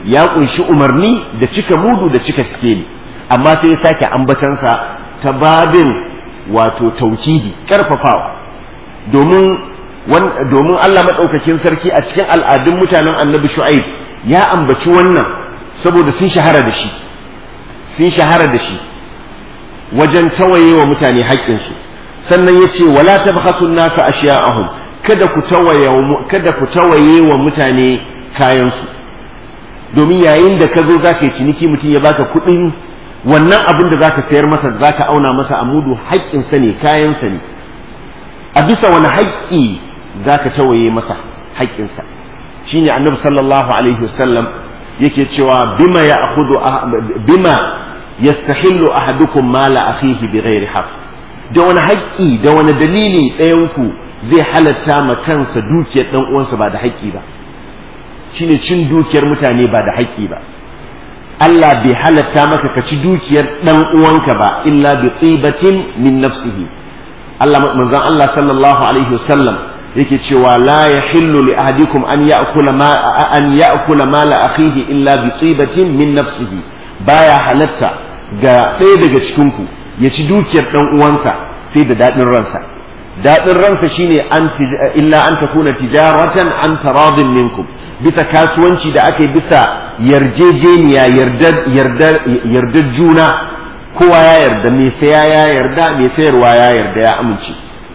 ya kunshi umarni da cika mudu da cika sikeli amma sai ya sake ambatansa ta babin wato taukidi karfafawa domin domin Allah maɗaukakin sarki a cikin al'adun mutanen annabi shu'aib ya ambaci wannan saboda sun shahara da shi sun shahara da shi wajen tawaye wa mutane haƙƙinsu sannan ya ce wala tabkhasu nasa ashiya'ahum kada ku tawaye kada ku tawaye wa mutane kayansu domin yayin da ka zo za ka yi ciniki mutum ya baka kuɗin wannan abin da za ka sayar masa za ka auna masa a mudu haƙƙinsa ne kayansa ne a bisa wani haƙƙi za ka tawaye masa haƙƙinsa shine annabi sallallahu alaihi wasallam yake cewa bima ya akhudhu bima yastahillu ahadukum mala akhihi bighairi haqq da wani haƙƙi da wani dalili ɗayanku zai halatta ma kansa dukiyar ɗan uwansa ba da haƙƙi ba shine cin dukiyar mutane ba da haƙƙi ba Allah bai halatta maka ka ci dukiyar ɗan uwanka ba illa bi tsibatin min nafsihi Allah manzon Allah sallallahu alaihi wasallam yake cewa la yahillu li ahadikum an ya'kula ma an ya'kula mala akhihi illa bi tsibatin min nafsihi baya halatta ga ɗaya daga cikin ku ya ci dukiyar ɗan uwansa sai da daɗin ransa daɗin ransa shine an illa an takuna tijaratan an taradin minkum bisa kasuwanci da aka yi bisa yarjejeniya yardar juna kowa ya yarda mai saya ya yarda mai sayarwa ya yarda ya amince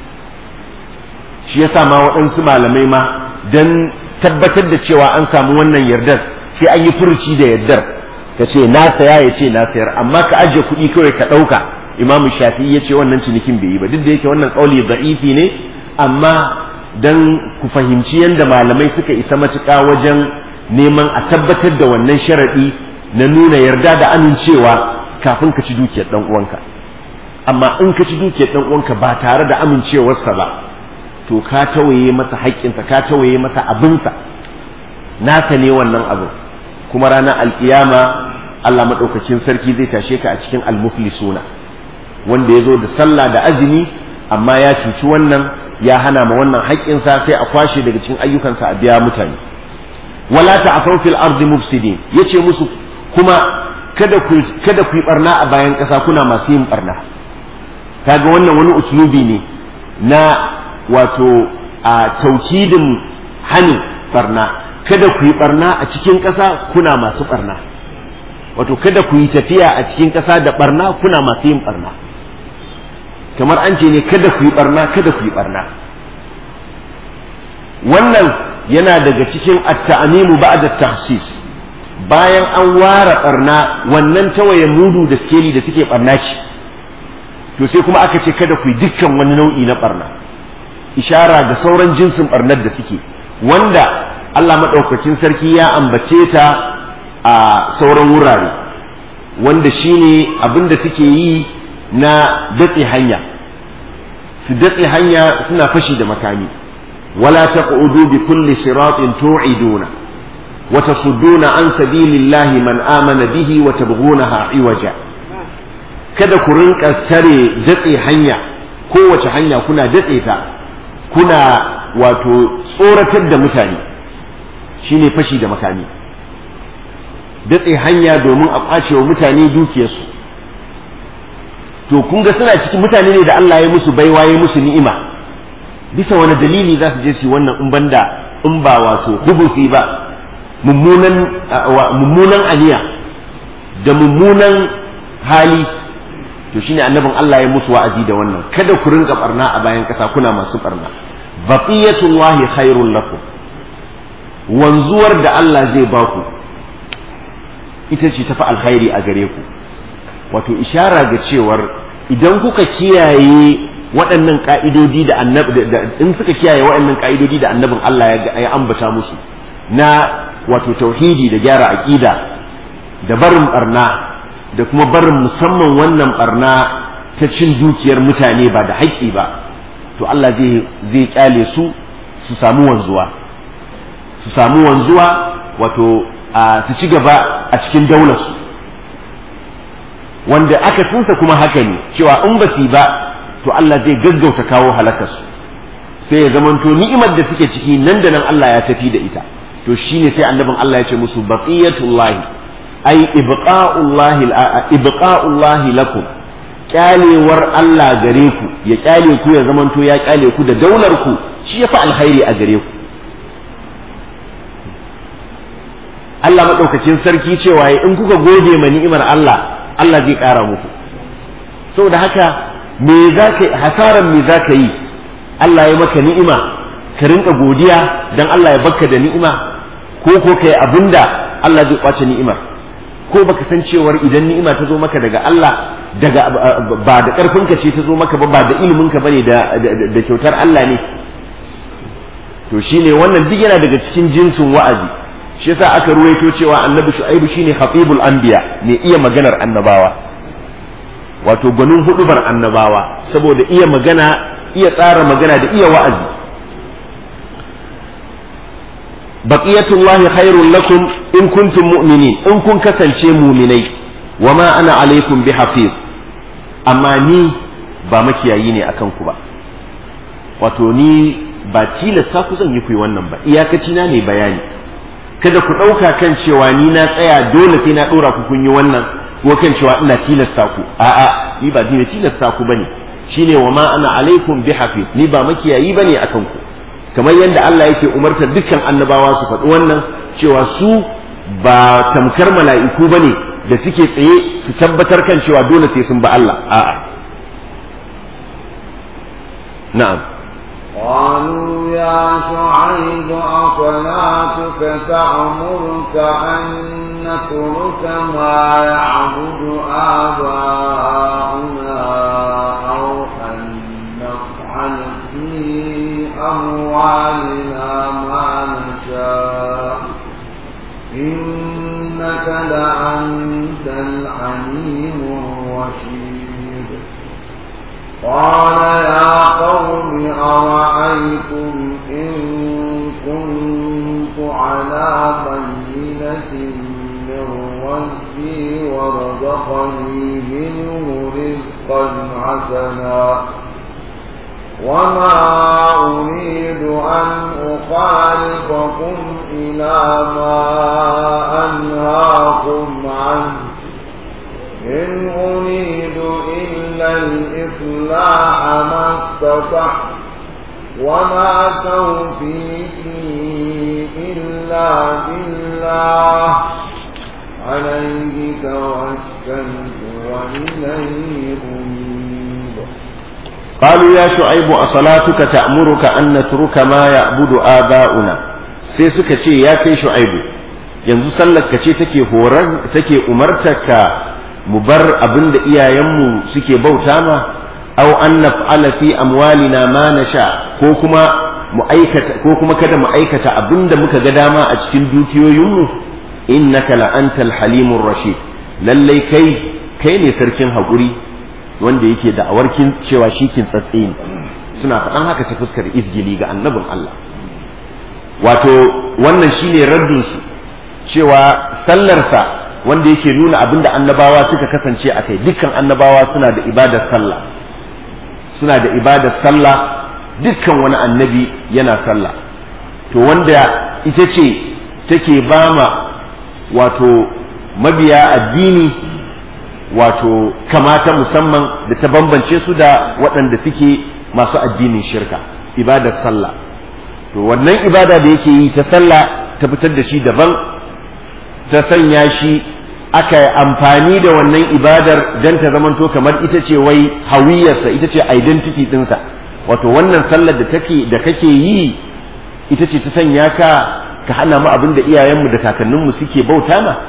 shi yasa ma waɗansu malamai ma don tabbatar da cewa an samu wannan yardar sai an yi furuci da yardar ka ce na saya ya ce na sayar amma ka ajiye kuɗi kawai ka ɗauka imamu shafi ya ce wannan cinikin bai yi ba duk da yake wannan ƙauli da'ifi ne amma don ku fahimci yadda malamai suka isa matuƙa wajen neman a tabbatar da wannan sharaɗi na nuna yarda da amincewa kafin ka ci dukiyar ɗan uwanka amma in ka ci dukiyar ɗan uwanka ba tare da amincewarsa ba to ka tawaye masa haƙƙinsa ka tawaye masa abinsa naka ne wannan abin kuma ranar alƙiyama Allah maɗaukakin sarki zai tashe ka a cikin almuflisuna wanda ya zo da sallah da azumi amma ya cuci wannan ya hana ma wannan haƙƙinsa sai a kwashe daga cikin ayyukansa a biya mutane wala ta'afaw fil ardi mufsidin yace musu kuma kada ku kada ku yi barna a bayan ƙasa kuna masu yin barna kaga wannan wani uslubi ne na wato a taukidin hanin barna kada ku yi barna a cikin ƙasa kuna masu barna wato kada ku yi tafiya a cikin ƙasa da barna kuna masu yin barna kamar an ce ne kada ku yi barna kada ku yi barna wannan yana daga cikin at-ta'mimu ba'da tahsis bayan an ware barna wannan tawaye mudu da skeli da suke barna ce to sai kuma aka ce kada ku yi dukkan wani nau'i na barna ishara ga sauran jinsin barnar da suke wanda Allah maɗaukakin sarki ya ambace ta a sauran wurare wanda shine abin da suke yi na datse hanya su datse hanya suna fashi da makami wala taqudu bi kulli siratin tu'iduna wa tasudduna an sabilillahi man amana bihi wa tabghunaha iwaja kada ku rinka tare datse hanya kowace hanya kuna datse ta kuna wato tsoratar da mutane shine fashi da makami datse hanya domin a ƙwace wa mutane dukiyarsu to kun ga suna cikin mutane ne da Allah ya musu baiwa ya musu ni'ima bisa wani dalili za su je su wannan in banda in ba wato hubusi ba mummunan mummunan aniya da mummunan hali to shine annabin Allah ya musu wa'azi da wannan kada ku rinka barna a bayan kasa kuna masu barna baqiyatullahi khairul lakum wanzuwar da Allah zai baku ita ce tafi alkhairi a gare ku wato ishara ga cewar idan kuka kiyaye waɗannan ka'idodi da annabi in suka kiyaye waɗannan ka'idodi da annabin Allah ya ambata musu na wato tauhidi da gyara aqida da barin barna da kuma barin musamman wannan barna ta cin dukiyar mutane ba da haƙƙi ba to Allah zai zai kyale su su samu wanzuwa su samu wanzuwa wato su ci gaba a cikin daularsu wanda aka tunsa kuma haka ne cewa in ba su ba to Allah zai gaggauta kawo halakarsu sai ya zamanto ni'imar da suke ciki nan da nan Allah ya tafi da ita to shine sai annabin Allah ya ce musu baqiyatullahi ai ibqa'ullahi ibqa'ullahi lakum kyalewar Allah gare ku ya kyale ku ya zamanto ya kyale ku da daular ku shi yafi alkhairi a gare ku Allah madaukakin sarki cewa in kuka gode ma ni'imar Allah Allah zai ƙara muku saboda haka me za ka hasaran me za ka yi Allah ya maka ni'ima ka rinka godiya dan Allah ya baka da ni'ima ko ko kai abinda Allah zai kwace ni'imar ko baka san cewar idan ni'ima ta zo maka daga Allah daga ba da karfin ka ce ta zo maka ba ba da ilimin ka bane da da kyautar Allah ne to shine wannan duk yana daga cikin jinsin wa'azi shi yasa aka ruwaito cewa annabi shu'aibu shine khatibul anbiya ne iya maganar annabawa wato gwanin hudubar annabawa saboda iya magana iya tsara magana da iya wa'azi baqiyatullahi khairul lakum in kuntum mu'minin in kun kasance mu'minai wama ana alaikum bihafiz amma ni ba makiyayi ne akan ku ba wato ni ba tilasta ku zan yi ku wannan ba iyakaci na ne bayani kada ku ɗauka kan cewa ni na tsaya dole sai na ɗora ku kun yi wannan ko kan cewa ina tilasta ku a'a ni ba ni tilasta ku bane shine wa ma ana alaikum bihafiz ni ba makiyayi bane akan ku kamar yadda Allah yake umartar dukkan annabawa su faɗi wannan cewa su ba tamkar mala'iku bane da suke tsaye su tabbatar kan cewa dole sai sun ba Allah a'a na'am قالوا يا شعيب أصلاتك تأمرك أن نترك ما يعبد آباؤنا أو أن نفعل في أموالنا ما نشاء إنك لأنت الحليم الرشيد قال يا قوم أرأيتم إن كنت على بينة من ربي ورزقني منه رزقا حسنا وما أريد أن أخالفكم إلى ما أنهاكم عنه إن أريد إلا الإصلاح ما استطعت وما توفيقي إلا بالله عليه توكلت وإليه أنيب قالوا يا شعيب أصلاتك تأمرك أن نترك ما يعبد آباؤنا sai suka ce ya kai shu'aibu yanzu sallar ka ce take horar take umartarka mu bar abin da iyayenmu suke bauta ma aw an naf'ala fi amwalina ma nasha ko kuma mu aikata ko kuma kada mu aikata abin da muka ga dama a cikin dukiyoyinmu innaka la antal halimur rashid lallai kai kai ne sarkin haƙuri wanda yake da awarkin cewa shi kin tsatsi ne suna faɗan haka ta fuskar izgili ga annabin Allah wato wannan shine raddin su cewa sallarsa wanda yake nuna abinda annabawa suka kasance a kai dukkan annabawa suna da ibadar sallah suna da ibadar sallah dukkan wani annabi yana sallah to wanda ita ce take bama wato mabiya addini wato kamata musamman da ta bambance su da waɗanda suke masu addinin shirka ibadar sallah to wannan ibada da yake yi ta sallah ta fitar da shi daban ta sanya shi aka yi amfani da wannan ibadar don ta zamanto kamar ita ce wai hawiyarsa ita ce identity ɗinsa wato wannan sallar da take da kake yi ita ce ta sanya ka ka hana mu abin da iyayenmu da kakanninmu suke bauta ma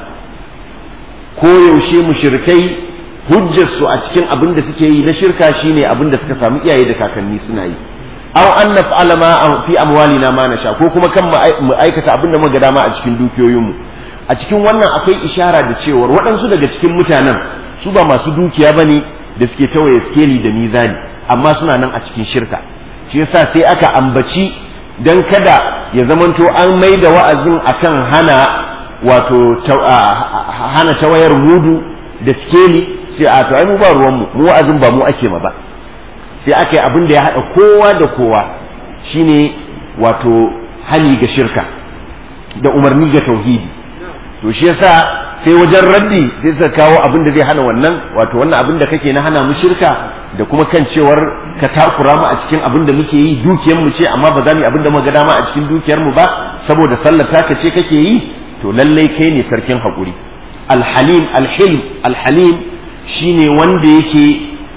ko yaushe mushrikai hujjarsu a cikin abin da suke yi na shirka shine abin da suka samu iyaye da kakanni suna yi aw an naf'ala ma fi amwalina ma nasha ko kuma kan mu aikata abin da muka dama a cikin dukiyoyinmu a cikin wannan akwai ishara da cewar waɗansu daga cikin mutanen su ba masu dukiya bane da suke tawaye skeli da mizani amma suna nan a cikin shirka shi yasa sai aka ambaci dan kada ya zamanto an mai da wa'azin akan hana wato hana tawayar mudu da skeli sai a to ai mu ba ruwan mu mu wa'azin ba mu ake ma ba sai aka yi abin da ya haɗa kowa da kowa shine wato hani ga shirka da umarni ga tauhidi to shi yasa sai wajen raddi sai suka kawo abin da zai hana wannan wato wannan abin da kake na hana mu shirka da kuma kan cewar ka takura mu a cikin abin da muke yi dukiyar mu ce amma ba za mu yi abin da muka ga dama a cikin dukiyar mu ba saboda sallar taka ce kake yi to lallai kai ne sarkin hakuri alhalim alhilm alhalim shine wanda yake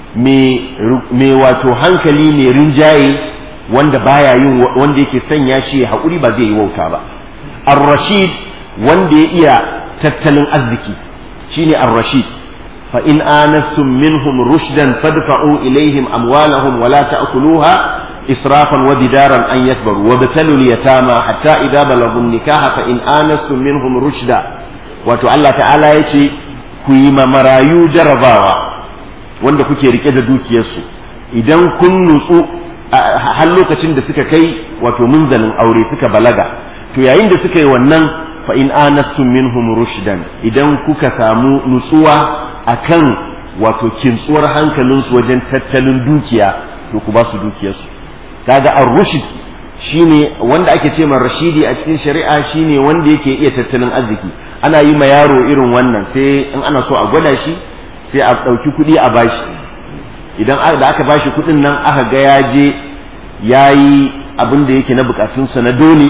mai wato hankali mai rinjaye wanda baya yin wanda yake sanya shi hakuri ba zai yi wauta ba ar-rashid wanda ya iya tattalin arziki shine ar-rashid fa in anastum minhum rushdan fadfa'u ilaihim amwalahum wa la ta'kuluha israfan wa bidaran an yakbaru wa batalu al-yatama hatta idza balagu nikaha fa in anastum minhum rushda wato Allah ta'ala yace ku yi marayu jarabawa wanda kuke rike da dukiyarsu idan kun nutsu har lokacin da suka kai wato munzalin aure suka balaga to yayin da suka yi wannan fa in anastum minhum rushdan idan kuka samu nutsuwa akan wato kintsuwar hankalinsu wajen tattalin dukiya to ku ba su dukiyarsu kaga ar-rushd shine wanda ake ce man rashidi a cikin shari'a shine wanda yake iya tattalin arziki ana yi ma yaro irin wannan sai in ana so a gwada shi sai a ɗauki kuɗi a bashi idan da aka bashi kuɗin nan aka ga ya je ya yi abin da yake na bukatunsa na dole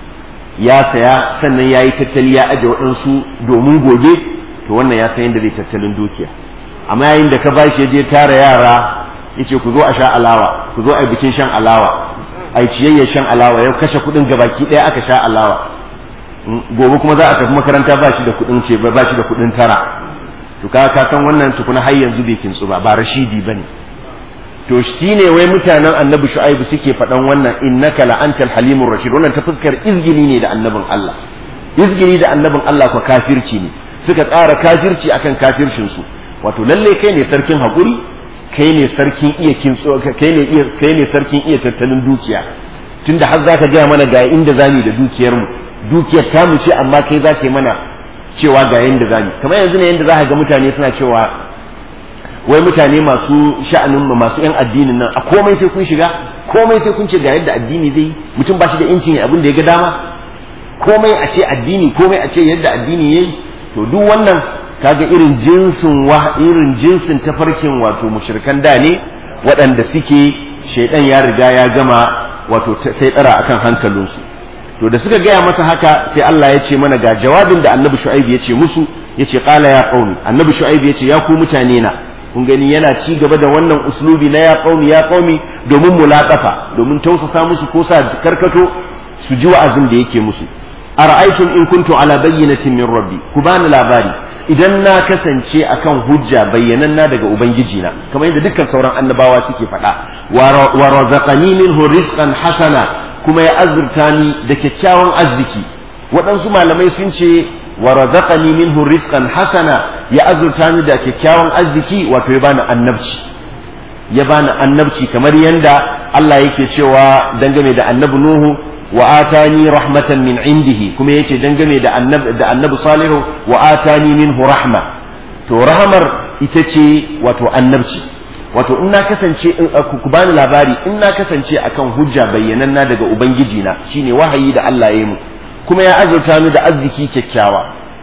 ya saya sannan ya yi tattali ya aje waɗansu domin gobe to wannan ya san yadda zai tattalin dukiya amma yayin da ka bashi ya je tara yara ya ce ku zo a sha alawa ku zo a bikin shan alawa a yi ciyayya shan alawa ya kashe kuɗin gabaki ɗaya aka sha alawa gobe kuma za a tafi makaranta ba shi da kuɗin ce ba shi da kuɗin tara to ka ka san wannan tukuna har yanzu bai kintsu ba ba rashidi bane to shine wai mutanen annabi shu'aibu suke faɗan wannan innaka la antal halimur rashid wannan ta fuskar izgili ne da annabin Allah izgili da annabin Allah ko kafirci ne suka tsara kafirci akan kafircin su wato lalle kai ne sarkin hakuri kai ne sarkin iya kintso kai ne iya kai ne sarkin iya tattalin dukiya tunda har zaka ga mana ga inda zamu da dukiyar mu dukiyar ta mu ce amma kai zaka yi mana cewa ga yanda zamu kamar yanzu ne yanda zaka ga mutane suna cewa wai mutane masu sha'anin masu yan addinin nan a komai sai kun shiga komai sai kun ce ga yadda addini zai mutum ba shi da incin abin da ya ga dama komai a ce addini komai a ce yadda addini yayi to duk wannan kaga irin jinsin wa irin jinsin tafarkin wato mushrikan da ne waɗanda suke shaidan ya riga ya gama wato sai tsara akan hankalinsu to da suka gaya masa haka sai Allah ya ce mana ga jawabin da annabi shu'aib ya ce musu ya ce qala ya qaumi annabi shu'aib ya ce ya ku mutane na kun gani yana ci gaba da wannan uslubi na ya qaumi ya qaumi domin mulaqafa domin tausasa musu ko sa karkato su ji wa'azin da yake musu ara'aytum in kuntu ala bayyinatin min rabbi ku bani labari idan na kasance akan hujja bayyananna daga ubangiji na kamar yadda dukkan sauran annabawa suke faɗa wa razaqani minhu rizqan hasana kuma ya azurta ni da kyakkyawan arziki waɗansu malamai sun ce wa razaqani minhu rizqan hasana ya azurta ni da kyakkyawan arziki wato ya bani annabci ya bani annabci kamar yanda Allah yake cewa dangane da annabi Nuhu wa atani rahmatan min indihi kuma yace dangane da annabi da annabi Salihu wa atani minhu rahma to rahmar ita ce wato annabci wato in na kasance in ku bani labari in na kasance akan hujja bayyananna daga ubangiji na shine wahayi da Allah ya yi mu kuma ya azurta ni da arziki kyakkyawa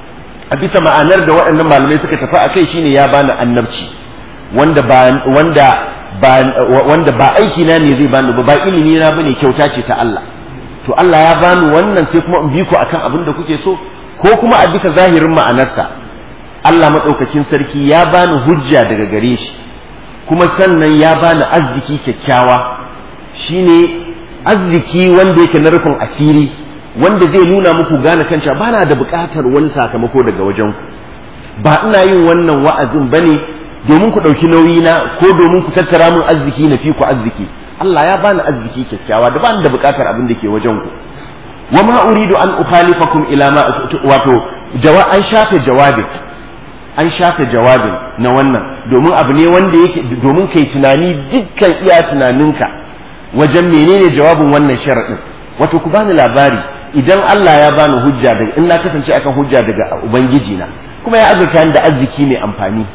a bisa ma'anar da waɗannan malamai suka tafi a kai shine ya bani annabci wanda ba wanda ba wanda ba aiki na ne zai bani ba ba ilimi na bane kyauta ce ta Allah to Allah ya bani wannan sai kuma in bi ku akan abin da kuke so ko kuma a bisa zahirin ma'anarsa Allah madaukakin sarki ya bani hujja daga gare shi kuma sannan ya bani arziki kyakkyawa shine arziki wanda yake na rufin asiri wanda zai nuna muku gane kanta ba na da buƙatar wani sakamako daga wajen ku ba ina yin wannan wa'azin bane domin ku ɗauki nauyi na ko domin ku tattara min arziki na fi ku arziki Allah ya bani arziki kyakkyawa da bani da buƙatar abin da ke wajen ku wa ma uridu an ukhalifakum ila ma wato an shafe jawabin an shafe jawabin na wannan domin abu ne wanda yake domin kai tunani dukkan iya tunaninka wajen menene jawabin wannan sharaɗin wato ku bani labari idan Allah ya bani hujja daga in na kasance akan hujja daga ubangiji na kuma ya azurta ni da arziki mai amfani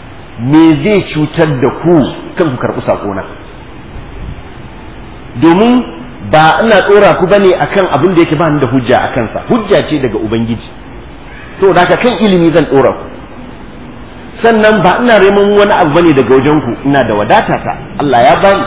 me zai cutar da ku kan ku karɓi saƙona domin ba ina tsora ku bane akan abin da yake ba ni da hujja a kansa hujja ce daga ubangiji to da kan ilimi zan tsora ku sannan ba ina neman wani abu bane daga wajen ku ina da wadata ta Allah ya bani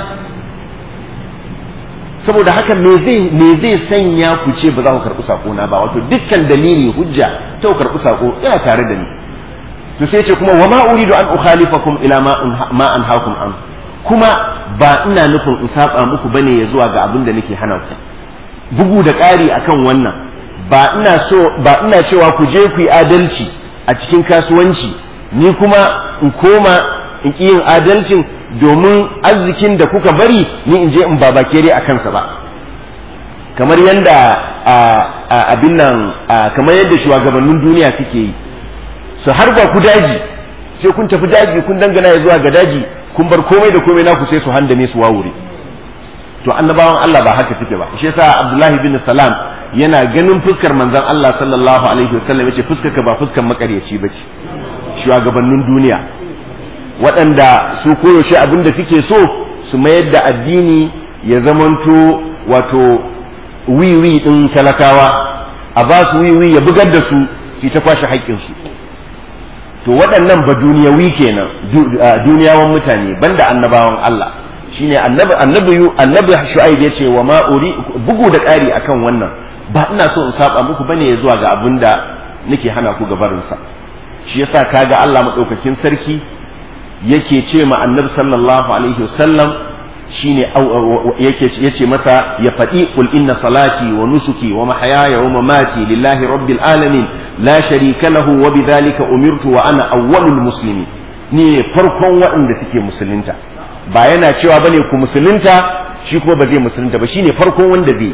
saboda haka me zai me zai sanya ku ce ba za ku karɓi sako na ba wato dukkan dalili hujja ta ku karɓi sako yana tare da ni to sai ce kuma wa ma uridu an ukhalifakum ila ma ma anhaakum an kuma ba ina nufin in saba muku bane ya zuwa ga abin da nake hana ku bugu da ƙari akan wannan ba ina so ba ina cewa ku je ku yi adalci a cikin kasuwanci ni kuma in koma in ƙi yin adalcin domin arzikin da kuka bari ni in je in babakere a kansa ba kamar yadda abin nan kamar yadda shugabannin duniya suke yi su harba ku daji sai kun tafi daji kun dangana ya zuwa ga daji kun bar komai da komai naku sai su handame su wawure to annabawan Allah ba haka suke ba shi yasa Abdullahi bin Salam yana ganin fuskar manzon Allah sallallahu alaihi wasallam yace fuskar ka ba fuskar makaryaci bace shugabannin duniya waɗanda su koyaushe abin da suke so su mayar da addini ya zamanto wato wiwi ɗin talakawa a ba su wiwi ya bugar da su su ta kwashe haƙƙinsu to waɗannan ba duniyawi kenan duniyawan mutane banda annabawan Allah shine annabi annabi annabi shu'aib yace wa ma uri bugu da ƙari akan wannan ba ina so in saba muku bane zuwa ga abin da nake hana ku gabarin sa shi yasa kaga Allah madaukakin sarki yake ce ma annabi sallallahu alaihi wasallam shine yake yace masa ya faɗi qul inna salati wa nusuki wa mahyaya wa mamati lillahi rabbil alamin la sharika lahu wa bidhalika umirtu wa ana awwalul muslimin ni ne farkon waɗanda suke musulunta ba yana cewa bane ku musulunta shi kuma ba zai musulunta ba shine farkon wanda zai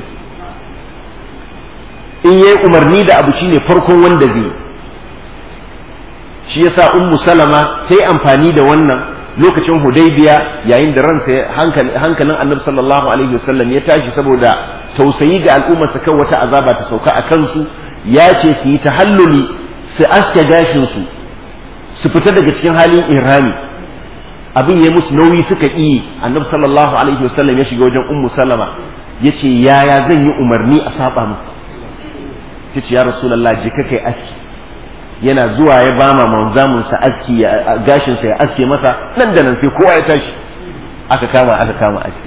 in yayi umarni da abu shine farkon wanda zai shi yasa ummu salama sai amfani da wannan lokacin hudaybiya yayin da ransa hankalin annabi sallallahu alaihi wasallam ya tashi saboda tausayi ga al'ummarsa kan wata azaba ta sauka a kansu ya ce su yi tahalluli su aske gashin su su fita daga cikin halin irami abin ya musu nauyi suka yi annabi sallallahu alaihi wasallam ya shiga wajen ummu salama ya ce yaya zan yi umarni a saba mu ta ce ya rasulallah je ka kai aski yana zuwa ya ba ma manzamunsa aski gashinsa ya aske masa nan da nan sai kowa ya tashi aka kama aka kama aski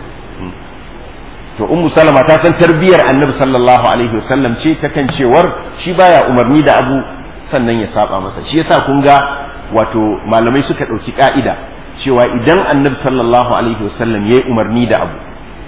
to ummu salama ta san tarbiyar annabi sallallahu alaihi wasallam ce ta kan cewar shi baya umarni da abu sannan ya saba masa shi yasa kun ga wato malamai suka ɗauki ka'ida cewa idan annabi sallallahu alaihi wasallam ya yi umarni da abu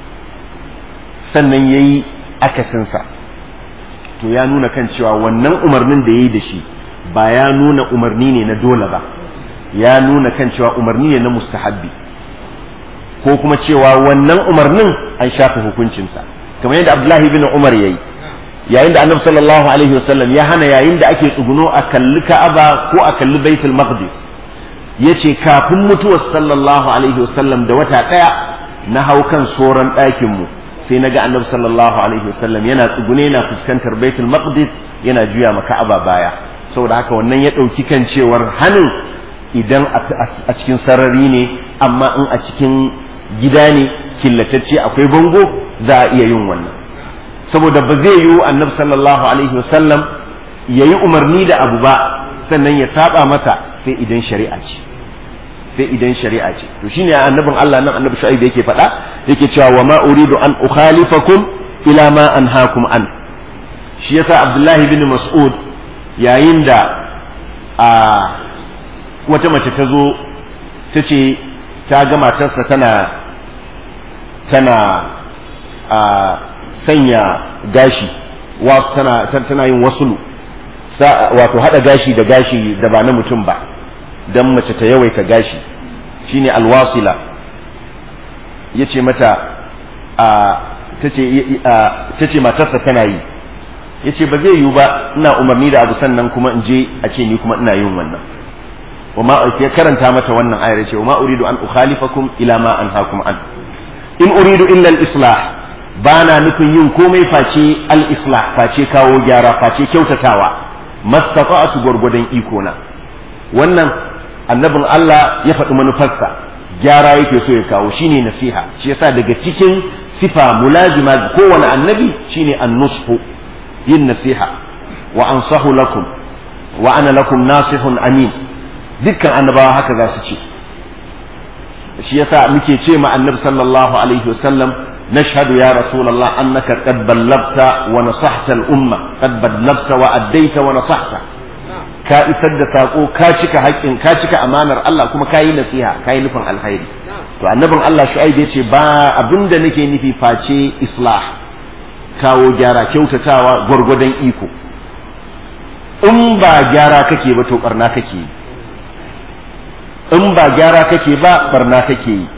sannan ya yi akasinsa to ya nuna kan cewa wannan umarnin da ya yi da shi ba ya nuna umarni ne na dole ba ya nuna kan cewa umarni ne na mustahabbi ko kuma cewa wannan umarnin an shafe hukuncinsa kamar yadda abdullahi bin umar ya yi yayin da annabi sallallahu alaihi wasallam ya hana yayin da ake tsuguno a kalli ka'aba ko a kalli baitul maqdis yace kafin mutuwar sallallahu alaihi wasallam da wata daya na hau kan soran ɗakin mu sai naga annabi sallallahu alaihi wasallam yana tsugune yana fuskantar baitul maqdis yana juya ma ka'aba baya saboda haka wannan ya ɗauki kan cewar hanin idan a cikin sarari ne amma in a cikin gida ne killatacce akwai bango za a iya yin wannan saboda ba zai yiwu annabi sallallahu alaihi wasallam ya yi umarni da abu ba sannan ya saba masa sai idan shari'a ce sai idan shari'a ce to shine annabin Allah nan annabi Shu'aib yake faɗa yake cewa wa ma uridu an ukhalifakum ila ma anhaakum an shi yasa Abdullahi bin Mas'ud yayin da a wata mace ta zo ta ce ta ga matarsa tana tana a sanya gashi wasu tana tana yin wasulu wato hada gashi da gashi da ba na mutum ba dan mace ta yawaita gashi shine alwasila yace mata a tace tace matarsa tana yi yace ba zai yiwu ba ina umarni da abu sannan kuma in je a ce ni kuma ina yin wannan وما ya karanta mata wannan ayar ce وما أريد أن أخالفكم إلى ما أنهاكم عنه in uridu illa al-islah bana nufin yin komai face al-islah face kawo gyara face kyautatawa mastata'tu gwargwadon iko na wannan annabin Allah ya faɗi manufarsa gyara yake so ya kawo shine nasiha shi yasa daga cikin sifa mulazima kowane annabi shine an-nushu yin nasiha wa ansahu lakum wa ana lakum nasihun amin dukkan annabawa haka za su ce shi yasa muke ce ma annabi sallallahu alaihi wasallam nashhadu ya rasulullah annaka qad ballagta wa nasahta al-umma qad ballagta wa addaita wa nasahta ka isar da sako ka cika haƙƙin ka cika amanar Allah kuma ka yi nasiha ka yi nufin alkhairi to annabin Allah shu'aib ya ce ba abinda nake nufi face islah kawo gyara kyautatawa gwargwadon iko in ba gyara kake ba to barna kake yi in ba gyara kake ba barna kake yi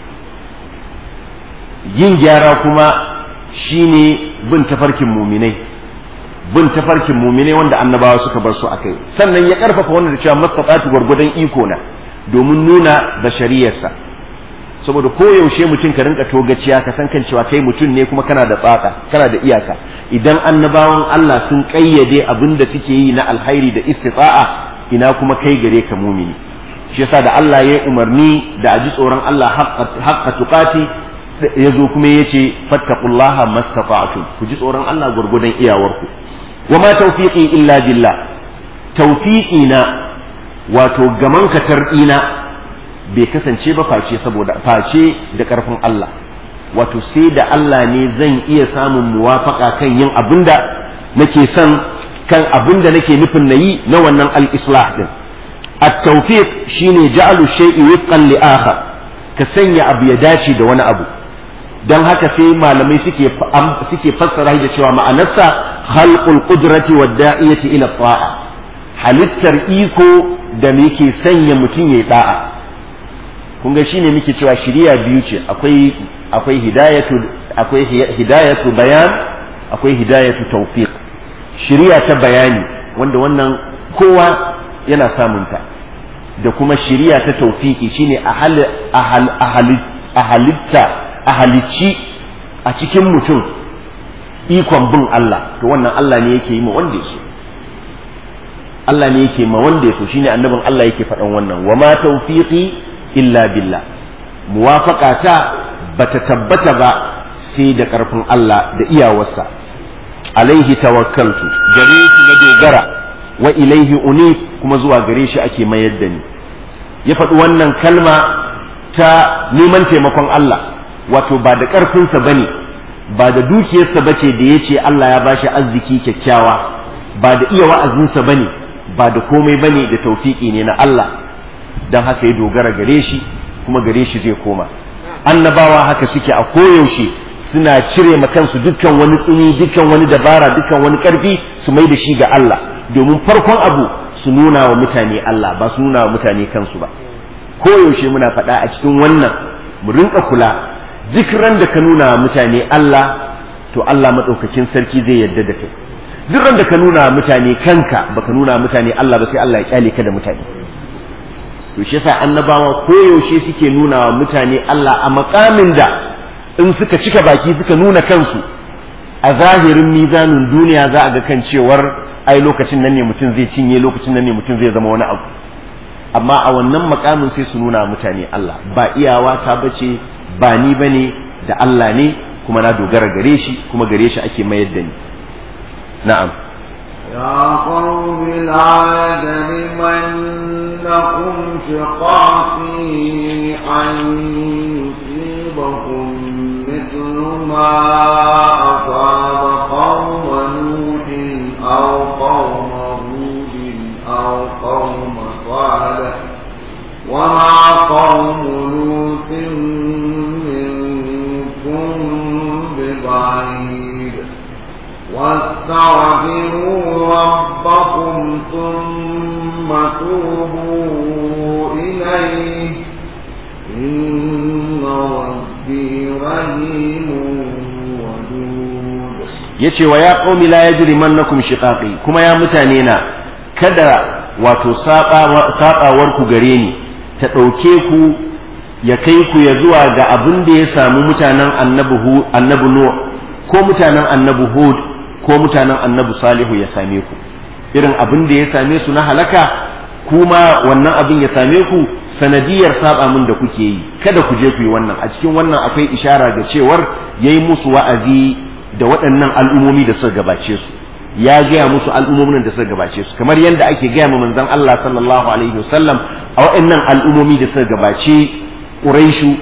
yin gyara kuma shine bin tafarkin muminai bin tafarkin muminai wanda annabawa suka bar su akai sannan ya karfafa wannan da cewa mastaqatu gwargwadon iko na domin nuna da shari'arsa saboda koyaushe mutum ka rinka togaciya ka san kan cewa kai mutum ne kuma kana da tsaka kana da iyaka idan annabawan Allah sun kayyade abin da suke yi na alkhairi da istita'a ina kuma kai gare ka mumini shi yasa da Allah ya umarni da a ji tsoron Allah haqqa tuqati ya zo kuma ya ce fattaqullaha mastata'tum ku ji tsoron Allah gurgudan iyawarku wa ma tawfiqi illa billah tawfiqi na wato gaman katar ina bai kasance ba face saboda face da karfin Allah wato sai da Allah ne zan iya samun muwafaka kan yin abinda nake son kan abinda nake nufin nayi na wannan al-islah din at-tawfiq shine ja'alu shay'i wifqan li akhar ka sanya abu ya dace da wani abu don haka sai malamai suke suke fassara da cewa ma'anarsa khalqul qudrati wad da'iyati ila ta'a halittar iko da yake sanya mutum yayi da'a kun ga shine muke cewa shiriya biyu ce akwai akwai hidayatu akwai hidayatu bayan akwai hidayatu tawfiq shiriya ta bayani wanda wannan kowa yana samunta da kuma shiriya ta tawfiki shine a halitta a halicci a cikin mutum ikon bin Allah to wannan Allah ne yake yi ma wanda ya so Allah ne yake ma wanda ya so shine annabin Allah yake faɗan wannan wa ma tawfiqi illa billah muwafaqata bata tabbata ba sai da ƙarfin Allah da iyawarsa alaihi tawakkaltu gare shi na dogara wa ilaihi unif kuma zuwa gare shi ake mayar da ni ya faɗi wannan kalma ta neman taimakon Allah wato ba da ƙarfinsa ba ne ba da dukiyarsa ba ce da ya ce Allah ya bashi arziki kyakkyawa ba da iya wa'azinsa ba ne ba da komai ba ne da taufiƙi ne na Allah don haka ya dogara gare shi kuma gare shi zai koma annabawa haka suke a koyaushe suna cire ma kansu dukkan wani tsini dukkan wani dabara dukkan wani ƙarfi su mai da shi ga Allah domin farkon abu su nuna wa mutane Allah ba su nuna wa mutane kansu ba koyaushe muna faɗa a cikin wannan mu rinka kula duk ran da ka nuna wa mutane Allah to Allah maɗaukakin sarki zai yarda da kai duk ran da ka nuna wa mutane kanka baka nuna wa mutane Allah ba sai Allah ya kyale ka da mutane to shi yasa annabawa koyaushe suke nuna wa mutane Allah a makamin da in suka cika baki suka nuna kansu a zahirin mizanin duniya za a ga kan cewar ai lokacin nan ne mutum zai cinye lokacin nan ne mutum zai zama wani abu amma a wannan makamin sai su nuna mutane Allah ba iyawa ta bace ba ni bane da Allah ne kuma na dogara gare shi kuma gare shi ake mayar da ni na'am يا قوم لا يجرمنكم شقاقي أن يصيبكم مثل ما أصاب قوم نوح أو قوم هود أو قوم صالح وما قوم لوط منكم ببعيد واستغفروا ربكم ثم توبوا إليه إن ربي رحيم ودود yace wa ya qaumi la yajrimannakum shiqaqi kuma ya mutane na kada wato sabawar ku gare ni ta ɗauke ku ya kai ku ya zuwa ga abin da ya samu mutanen annabi annabi nuh ko mutanen annabi hud ko mutanen annabi salihu ya same ku irin abin da ya same su na halaka kuma wannan abin ya same ku sanadiyar saba min da kuke yi kada ku je ku yi wannan a cikin wannan akwai ishara ga cewar yayi musu wa'azi da waɗannan al'umomi da suka gabace su ya gaya musu al'umomin da suka gabace su kamar yadda ake gaya ma manzon Allah sallallahu alaihi wasallam a waɗannan al'umomi da suka gabace Quraishu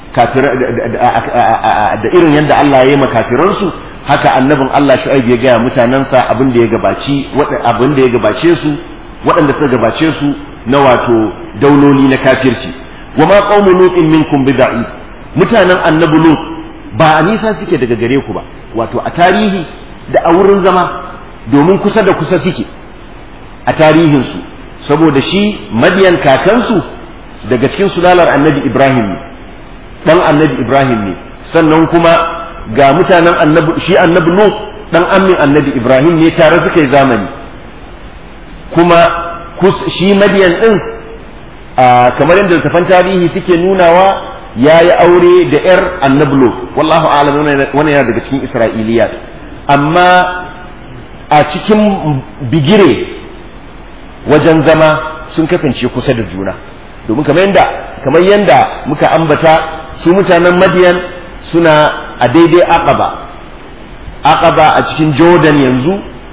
da irin yadda Allah ya yi ma kafiransu haka annabin Allah Shu'aib ya gaya mutanensa abin da ya gabaci abin da ya gabace su waɗanda suka gabace su na wato dauloli na kafirci wa ma qaumu lutin minkum bid'i mutanen annabi lut ba a nisa suke daga gare ku ba wato a tarihi da a wurin zama domin kusa da kusa suke a tarihinsu saboda shi madiyan kakansu daga cikin sulalar annabi ibrahim ne dan annabi ibrahim ne sannan kuma ga mutanen annabi shi annabi lut dan amin annabi ibrahim ne tare suka yi zamani kuma shi madiyan din kamar yadda littafan tarihi suke nunawa ya yi aure da yar annabi lut wallahu a'lam wannan yana daga cikin isra'iliyat amma a cikin bigire wajen zama sun kasance kusa da juna domin kamar yadda kamar yadda muka ambata su mutanen madiyan suna a daidai aqaba aqaba a cikin jordan yanzu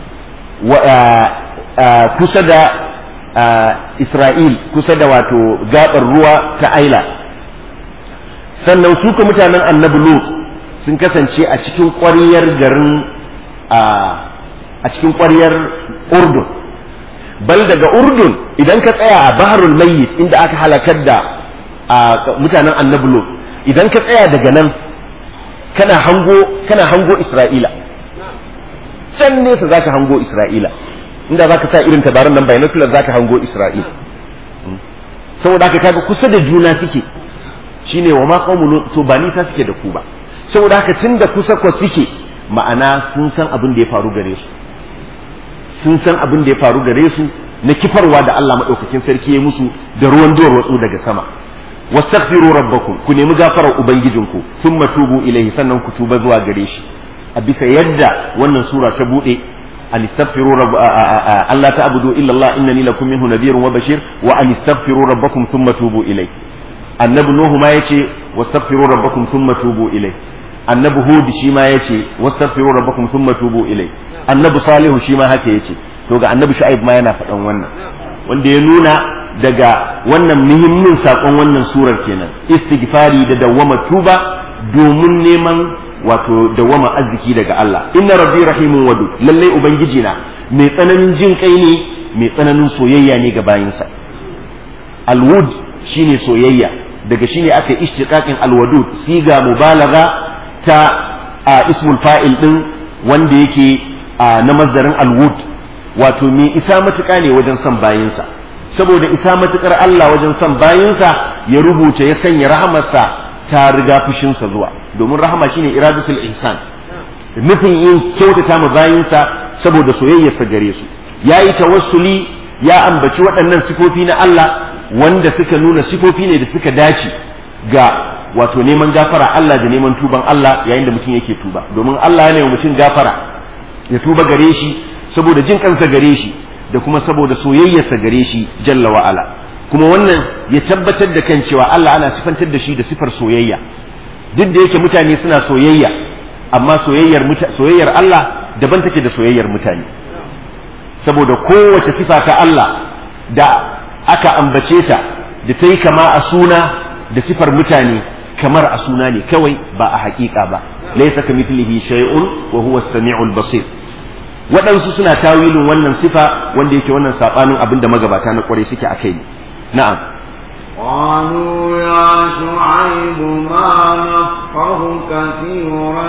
kusa da isra'il kusa da wato gabar ruwa ta aila sannan su ka mutanen annabi lut sun kasance a cikin ƙwariyar garin a cikin ƙwariyar urdun bal daga urdun idan ka tsaya a baharul mayyit inda aka halakar da mutanen annabi lut idan ka tsaya daga nan kana hango kana hango isra'ila can nesa zaka hango isra'ila inda zaka sa irin tabaran nan binocular zaka hango isra'ila saboda haka kaga kusa da juna suke shine wa ma qaumu to ba nisa suke da ku ba saboda haka tunda kusa ko suke ma'ana sun san abin da ya faru gare su sun san abin da ya faru gare su na kifarwa da Allah madaukakin sarki ya musu da ruwan duwar watsu daga sama wastaghfiru rabbakum ku nemi gafarar ubangijinku thumma tubu ilaihi sannan ku tuba zuwa gare shi a bisa yadda wannan sura ta bude an istaghfiru rabb Allah ta'budu illa Allah innani lakum minhu nadhirun wa bashir wa an istaghfiru rabbakum thumma tubu ilaihi annabi nuhu ma yace wastaghfiru rabbakum thumma tubu ilaihi annabi hud shi ma yace wastaghfiru rabbakum thumma tubu ilaihi annabi salihu shi ma haka yace to ga annabi shu'aib ma yana faɗan wannan wanda ya nuna daga wannan muhimmin sakon wannan surar kenan istighfari da dawwama tuba domin neman wato dawwama arziki daga Allah inna rabbi rahimun wadu lalle ubangiji na mai tsananin jin kai ne mai tsananin soyayya ne ga bayinsa alwud shine soyayya daga shine aka ishtiqaqin alwadud siga mubalagha ta a ismul fa'il din wanda yake na mazdarin alwud wato mai isa matuƙa ne wajen son bayinsa saboda isa matuƙar Allah wajen son bayinsa ya rubuta ya sanya rahamarsa ta riga fushinsa zuwa domin rahama shine iradatul ihsan nufin yin kyautata ma bayinsa saboda soyayyarsa gare su yayi tawassuli ya ambaci waɗannan sifofi na Allah wanda suka nuna sifofi ne da suka dace ga wato neman gafara Allah da neman tuban Allah yayin da mutum yake tuba domin Allah yana mutum gafara ya tuba gare shi saboda jin kansa gare shi da kuma saboda soyayyarsa gare shi jalla wa ala kuma wannan ya tabbatar da kan cewa Allah ana sifantar da shi da sifar soyayya duk da yake mutane suna soyayya amma soyayyar soyayyar Allah daban take da soyayyar mutane saboda kowace sifa ta Allah da aka ambace ta da ta yi kama a suna da sifar mutane kamar a suna ne kawai ba a haƙiƙa ba laysa kamithlihi shay'un wa huwa as-sami'ul basir waɗansu suna tawilin wannan sifa wanda yake wannan sabanin abin da magabata na ƙwarai suke a kai na'am قالوا يا شعيب ما نفقه كثيرا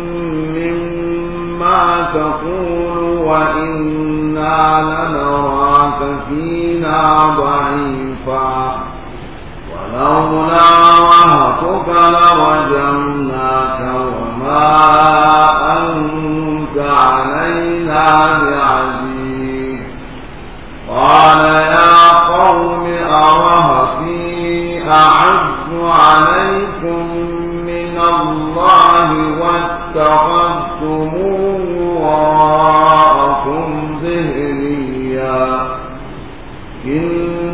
مما تقول وإنا لنراك فينا ضعيفا ولولا رهتك لرجمناك وما أنت علينا بعزيز قال يا قوم أرهتي أعز عليكم من الله واتخذتموه وراءكم ظهريا إن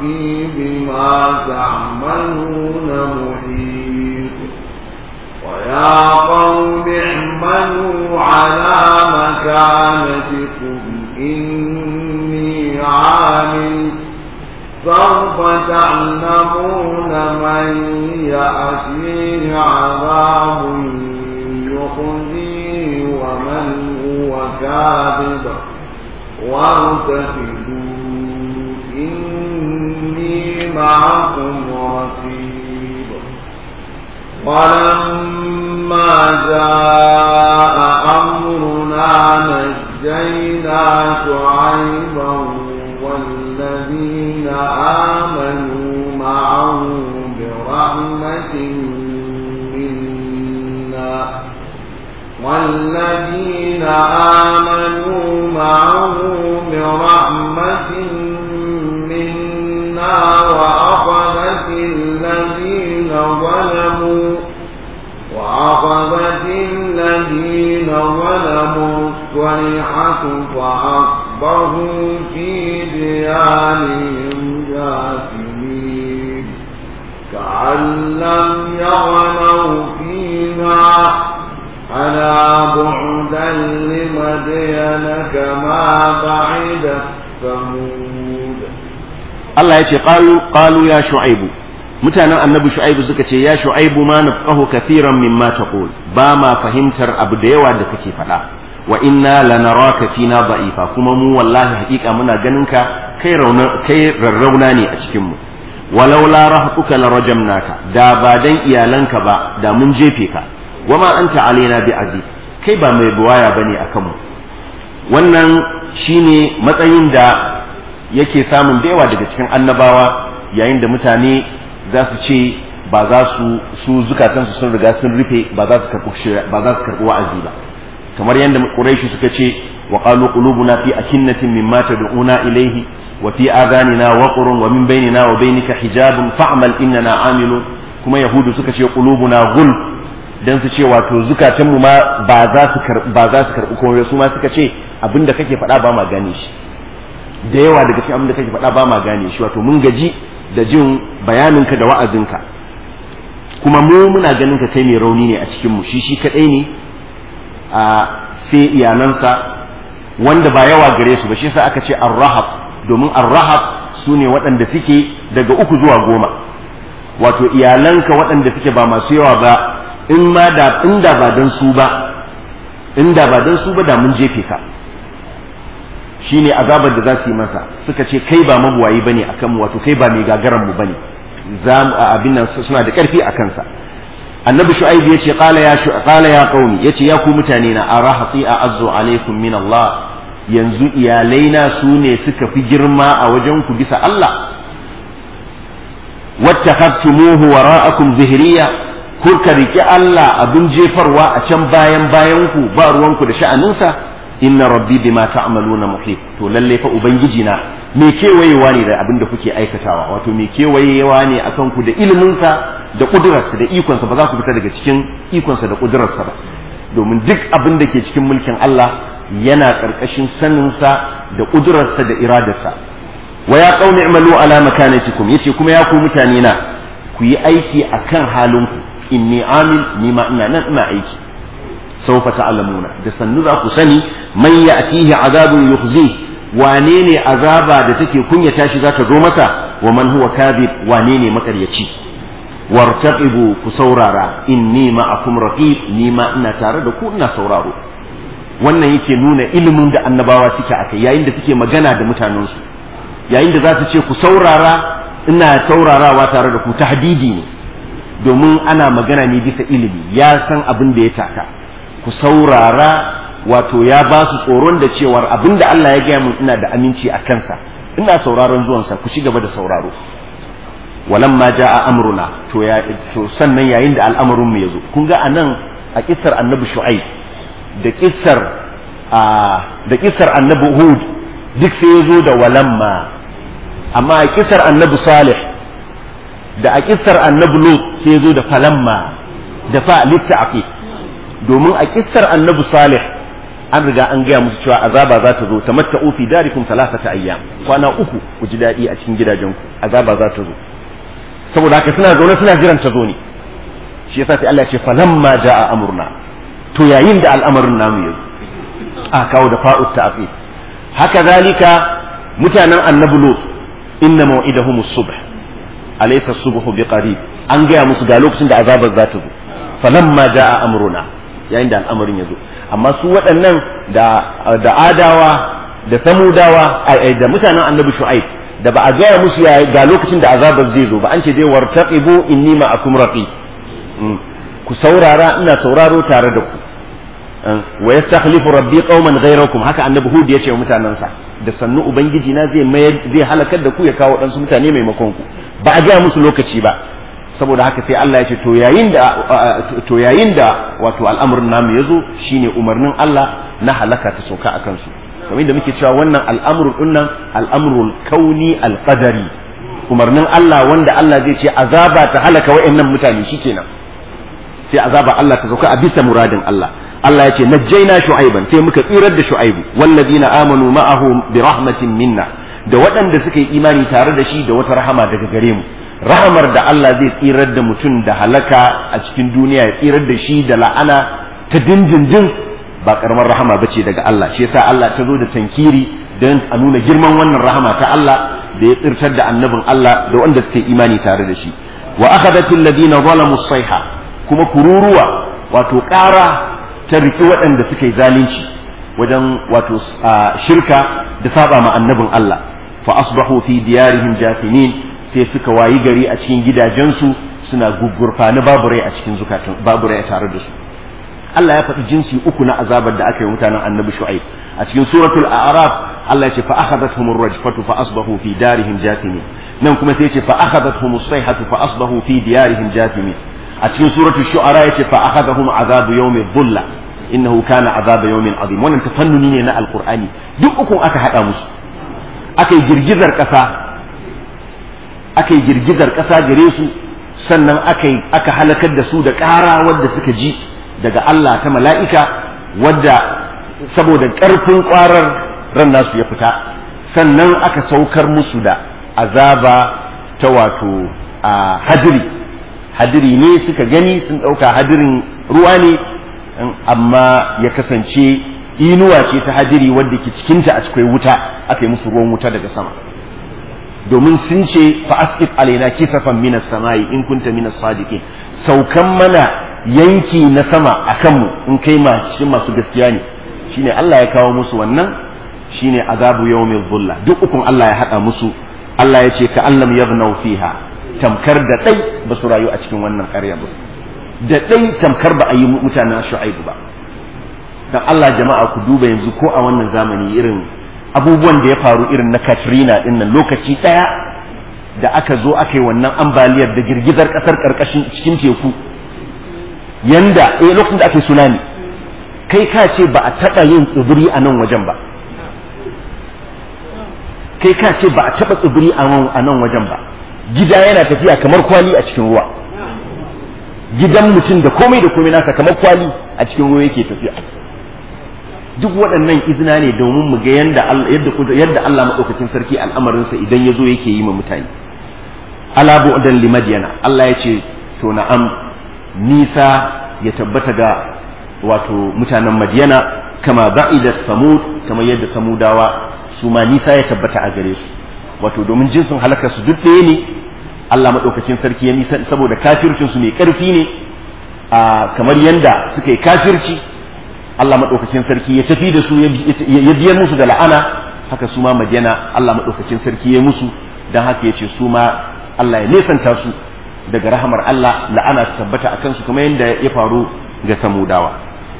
ربي بما تعملون محيط ويا قوم اعملوا على مكانتكم إني عامل سوف تعلمون من يأتيه عذاب يخزيه ومن هو كاذب وارتقبوا إني معكم رقيب ولما جاء أمرنا نجينا شعيبا والذين آمنوا معه برحمة منا والذين آمنوا معه برحمة منا وأخذت الذين ظلموا وأخذت الذين ظلموا الصيحة فأصبحوا في ديارهم جاثمين كأن لم يغنوا فيها ألا بعدا لمدين كما بعد ثمود Allah ya ce qalu qalu ya shu'aibu mutanen annabi shu'aibu suka ce ya shu'aibu ma nafqahu kathiran mimma taqul ba ma fahimtar abu da yawa da kake faɗa wa inna lanaraka fina da'ifa kuma mu wallahi haƙiƙa muna ganin ka kai rauna kai rarrauna ne a cikin mu walau la rahtuka la rajamnaka da ba dan iyalanka ba da mun jefe ka wama anta alaina bi aziz kai ba mai buwaya bane akan mu wannan shine matsayin da yake samun da yawa daga cikin annabawa yayin da mutane za su ce ba za su su zukatansu sun riga sun rufe ba za su karɓi ba za su karɓi wa'azi ba kamar yadda quraishi suka ce wa qalu qulubuna fi akinnatin mimma tad'una ilayhi wa fi adanina waqrun wa min bainina wa bainika hijabun fa'mal innana amilun kuma yahudu suka ce qulubuna ghul dan su ce wato zukatanmu ma ba za su ba za su karɓi komai su ma suka ce abinda kake faɗa ba ma gane shi da yawa daga cikin abin da kake faɗa ba ma gane shi wato mun gaji da jin bayaninka da wa'azinka kuma mu muna ganin ka kai mai rauni ne a cikin mu shi shi kadai ne a sai iyalansa wanda ba yawa gare su ba shi yasa aka ce ar-rahab domin ar-rahab su ne waɗanda suke daga uku zuwa goma wato iyalanka waɗanda suke ba masu yawa ba in ma da inda ba dan su ba inda ba dan su ba da mun jefe ka shine azabar da za su yi masa suka ce kai ba mabuwayi bane akan mu wato kai ba mai gagaran mu bane za mu abin nan suna da karfi a kansa annabi shu'aib yace qala ya shu qala ya qaumi yace ya ku mutane na arahati a'azzu alaikum min Allah yanzu iyalaina su ne suka fi girma a wajen ku bisa Allah wattakhadtumuhu wara'akum zihriya kuka riki Allah abin jefarwa a can bayan bayan ku ba ruwanku da sha'aninsa inna rabbi bima ta'maluna muhit to lalle fa ubangiji na me kewayewa ne da abin da kuke aikatawa wato me kewayewa ne akan ku da ilimin sa da kudurarsa da ikon sa ba za ku fita daga cikin ikon sa da kudurarsa ba domin duk abin da ke cikin mulkin Allah yana karkashin sanin sa da kudurarsa da iradarsa wa ya qaumi i'malu ala makanatikum yace kuma ya ku mutane na ku yi aiki akan halinku inni amil ni ma ina nan ina aiki سوف تعلمون da sannu za ku sani man ya'tihi azabun yukhzi wane ne azaba da take kunyata shi za ta zo masa wa man huwa kadhib wane ne makaryaci wartaqibu ku saurara inni ma'akum raqib ni ma ina tare da ku ina sauraro wannan yake nuna ilimin da annabawa suke akai yayin da suke magana da mutanensu yayin da za su ce ku saurara ina saurarawa tare da ku tahdidi ne domin ana magana ne bisa ilimi ya san abin da ya taka ku saurara wato ya ba su tsoron da cewar abin da Allah ya gaya mun ina da aminci a kansa ina sauraron zuwansa ku ci gaba da sauraro walamma ja'a amruna to ya to sannan yayin da al'amarin mu yazo kun ga anan a kissar annabi shu'aib da kissar a da kissar annabi hud duk sai yazo da walamma amma a kissar annabi salih da a kissar annabi lut sai yazo da falamma da fa litta'aqi domin a kissar annabi salih an riga an gaya musu cewa azaba za ta zo tamatta'u fi darikum thalathata ayyam kwana uku ku ji daɗi a cikin gidajenku azaba za ta zo saboda haka suna zaune suna jiran ta zo ne shi yasa sai Allah ya ce falamma jaa amurna to yayin da al'amarin namu yazo a kawo da fa'ut ta'qib haka zalika mutanen annabi lut inna maw'idahum as-subh alaysa as-subhu biqarib an gaya musu ga lokacin da azabar za ta zo falamma jaa amruna yayin da al'amarin ya zo amma su waɗannan da da adawa da samudawa da mutanen annabi shu'aib da ba a gaya musu ya ga lokacin da azabar zai zo ba an ce dai wartaqibu inni ma'akum raqi ku saurara ina sauraro tare da ku wa yastakhlifu rabbi qauman ghayrakum haka annabi hud ya ce wa mutanansa da sannu ubangiji na zai mayar zai halakar da ku ya kawo ɗansu mutane maimakon ku ba a gaya musu lokaci ba saboda haka sai Allah ya ce to yayin da to yayin da wato al'amarin namu yazo shine umarnin Allah na halaka ta sauka akan su kamar da muke cewa wannan al'amrul dinnan al'amrul kauni al-qadari umarnin Allah wanda Allah zai ce azaba ta halaka wa'annan mutane shikenan sai azaba Allah ta sauka a bisa muradin Allah Allah ya ce najjaina shu'aiban sai muka tsirar da shu'aibu walladina amanu ma'ahu bi rahmatin minna da waɗanda suka yi imani tare da shi da wata rahama daga gare mu rahamar da Allah zai tsirar da mutum da halaka a cikin duniya ya tsirar da shi da la'ana ta dindindin ba karamar rahama bace daga Allah shi yasa Allah ta zo da tankiri don a nuna girman wannan rahama ta Allah da ya tsirtar da annabin Allah da wanda suka yi imani tare da shi wa akhadatil ladina zalamu sayha kuma kururuwa wato ƙara ta riki waɗanda suka yi zalunci wajen wato shirka da saba ma annabin Allah fa asbahu fi diyarihim jafinin sai suka wayi gari a cikin gidajensu suna gugurfani babu rai a cikin zukatun babu rai tare da su Allah ya faɗi jinsi uku na azabar da aka yi mutanen annabi shu'aib a cikin suratul a'raf Allah ya ce fa akhadathum ar-rajfatu fa asbahu fi darihim jathimin nan kuma sai ya ce fa akhadathum as-sayhatu fa asbahu fi diyarihim jathimin a cikin suratul shu'ara ya ce fa akhadahum azabu yawmi dhulla innahu kana azaba yawmin azim wannan tafannuni ne na alqur'ani duk ukun aka hada musu aka yi girgizar ƙasa aka yi girgizar ƙasa gare su sannan aka aka halakar da su da ƙara wadda suka ji daga Allah ta mala'ika wadda saboda ƙarfin ƙwarar ran nasu ya fita sannan aka saukar musu da azaba ta wato a hadiri hadiri ne suka gani sun ɗauka hadirin ruwa ne amma ya kasance inuwa ce ta hadiri wadda ke cikinta a cikin wuta aka yi musu ruwan wuta daga sama domin sun ce fa asqit alaina kisafan minas samai in kunta minas sadiqin saukan mana yanki na sama akan mu in kai ma cikin masu gaskiya ne shine Allah ya kawo musu wannan shine azabu yawmil dhulla duk ukun Allah ya hada musu Allah ya ce ka allam yabnau fiha tamkar da dai ba su rayu a cikin wannan ƙarya ba da dai tamkar ba a yi mutanen shu'aibu ba dan Allah jama'a ku duba yanzu ko a wannan zamani irin abubuwan da ya faru irin na Katrina din nan lokaci daya da aka zo aka yi wannan ambaliyar da girgizar kasar karkashin cikin teku yanda eh lokacin da aka yi tsunami kai ka ce ba a taɓa yin tsibiri a nan wajen ba kai ka ce ba a taɓa tsibiri a nan wajen ba gida yana tafiya kamar kwali a cikin ruwa gidan mutum da komai da komai nasa kamar kwali a cikin ruwa yake tafiya duk waɗannan izina ne domin mu ga yadda yadda yadda Allah madaukakin sarki al'amarinsa idan ya zo yake yi ma mutane ala bu'dan li madyana Allah ya ce to na'am nisa ya tabbata ga wato mutanen madyana kama ba'ida samud kamar yadda samudawa su ma nisa ya tabbata a gare su wato domin jinsin halakar su duk ɗaya ne Allah madaukakin sarki ya nisa saboda kafircin su mai ƙarfi ne kamar yadda suka yi kafirci Allah maɗaukakin sarki ya tafi da su ya biyar musu da la'ana haka su ma madiyana Allah maɗaukakin sarki ya musu don haka ya ce su ma Allah ya nesanta su daga rahamar Allah la'ana su tabbata a kansu kuma yadda ya faru ga samudawa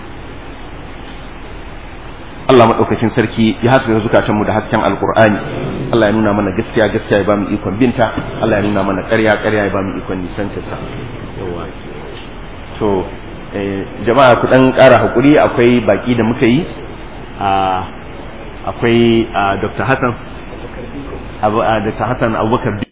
Allah maɗaukakin sarki ya haska zukatanmu da hasken alkur'ani Allah ya nuna mana gaskiya gaskiya ya ba mu ikon binta Allah ya nuna mana ƙarya ƙarya ya ba mu ikon nisantarsa to jama'a ku dan ƙara hakuri akwai baki da muka yi akwai Dr. Hassan Dr. Hassan Abubakar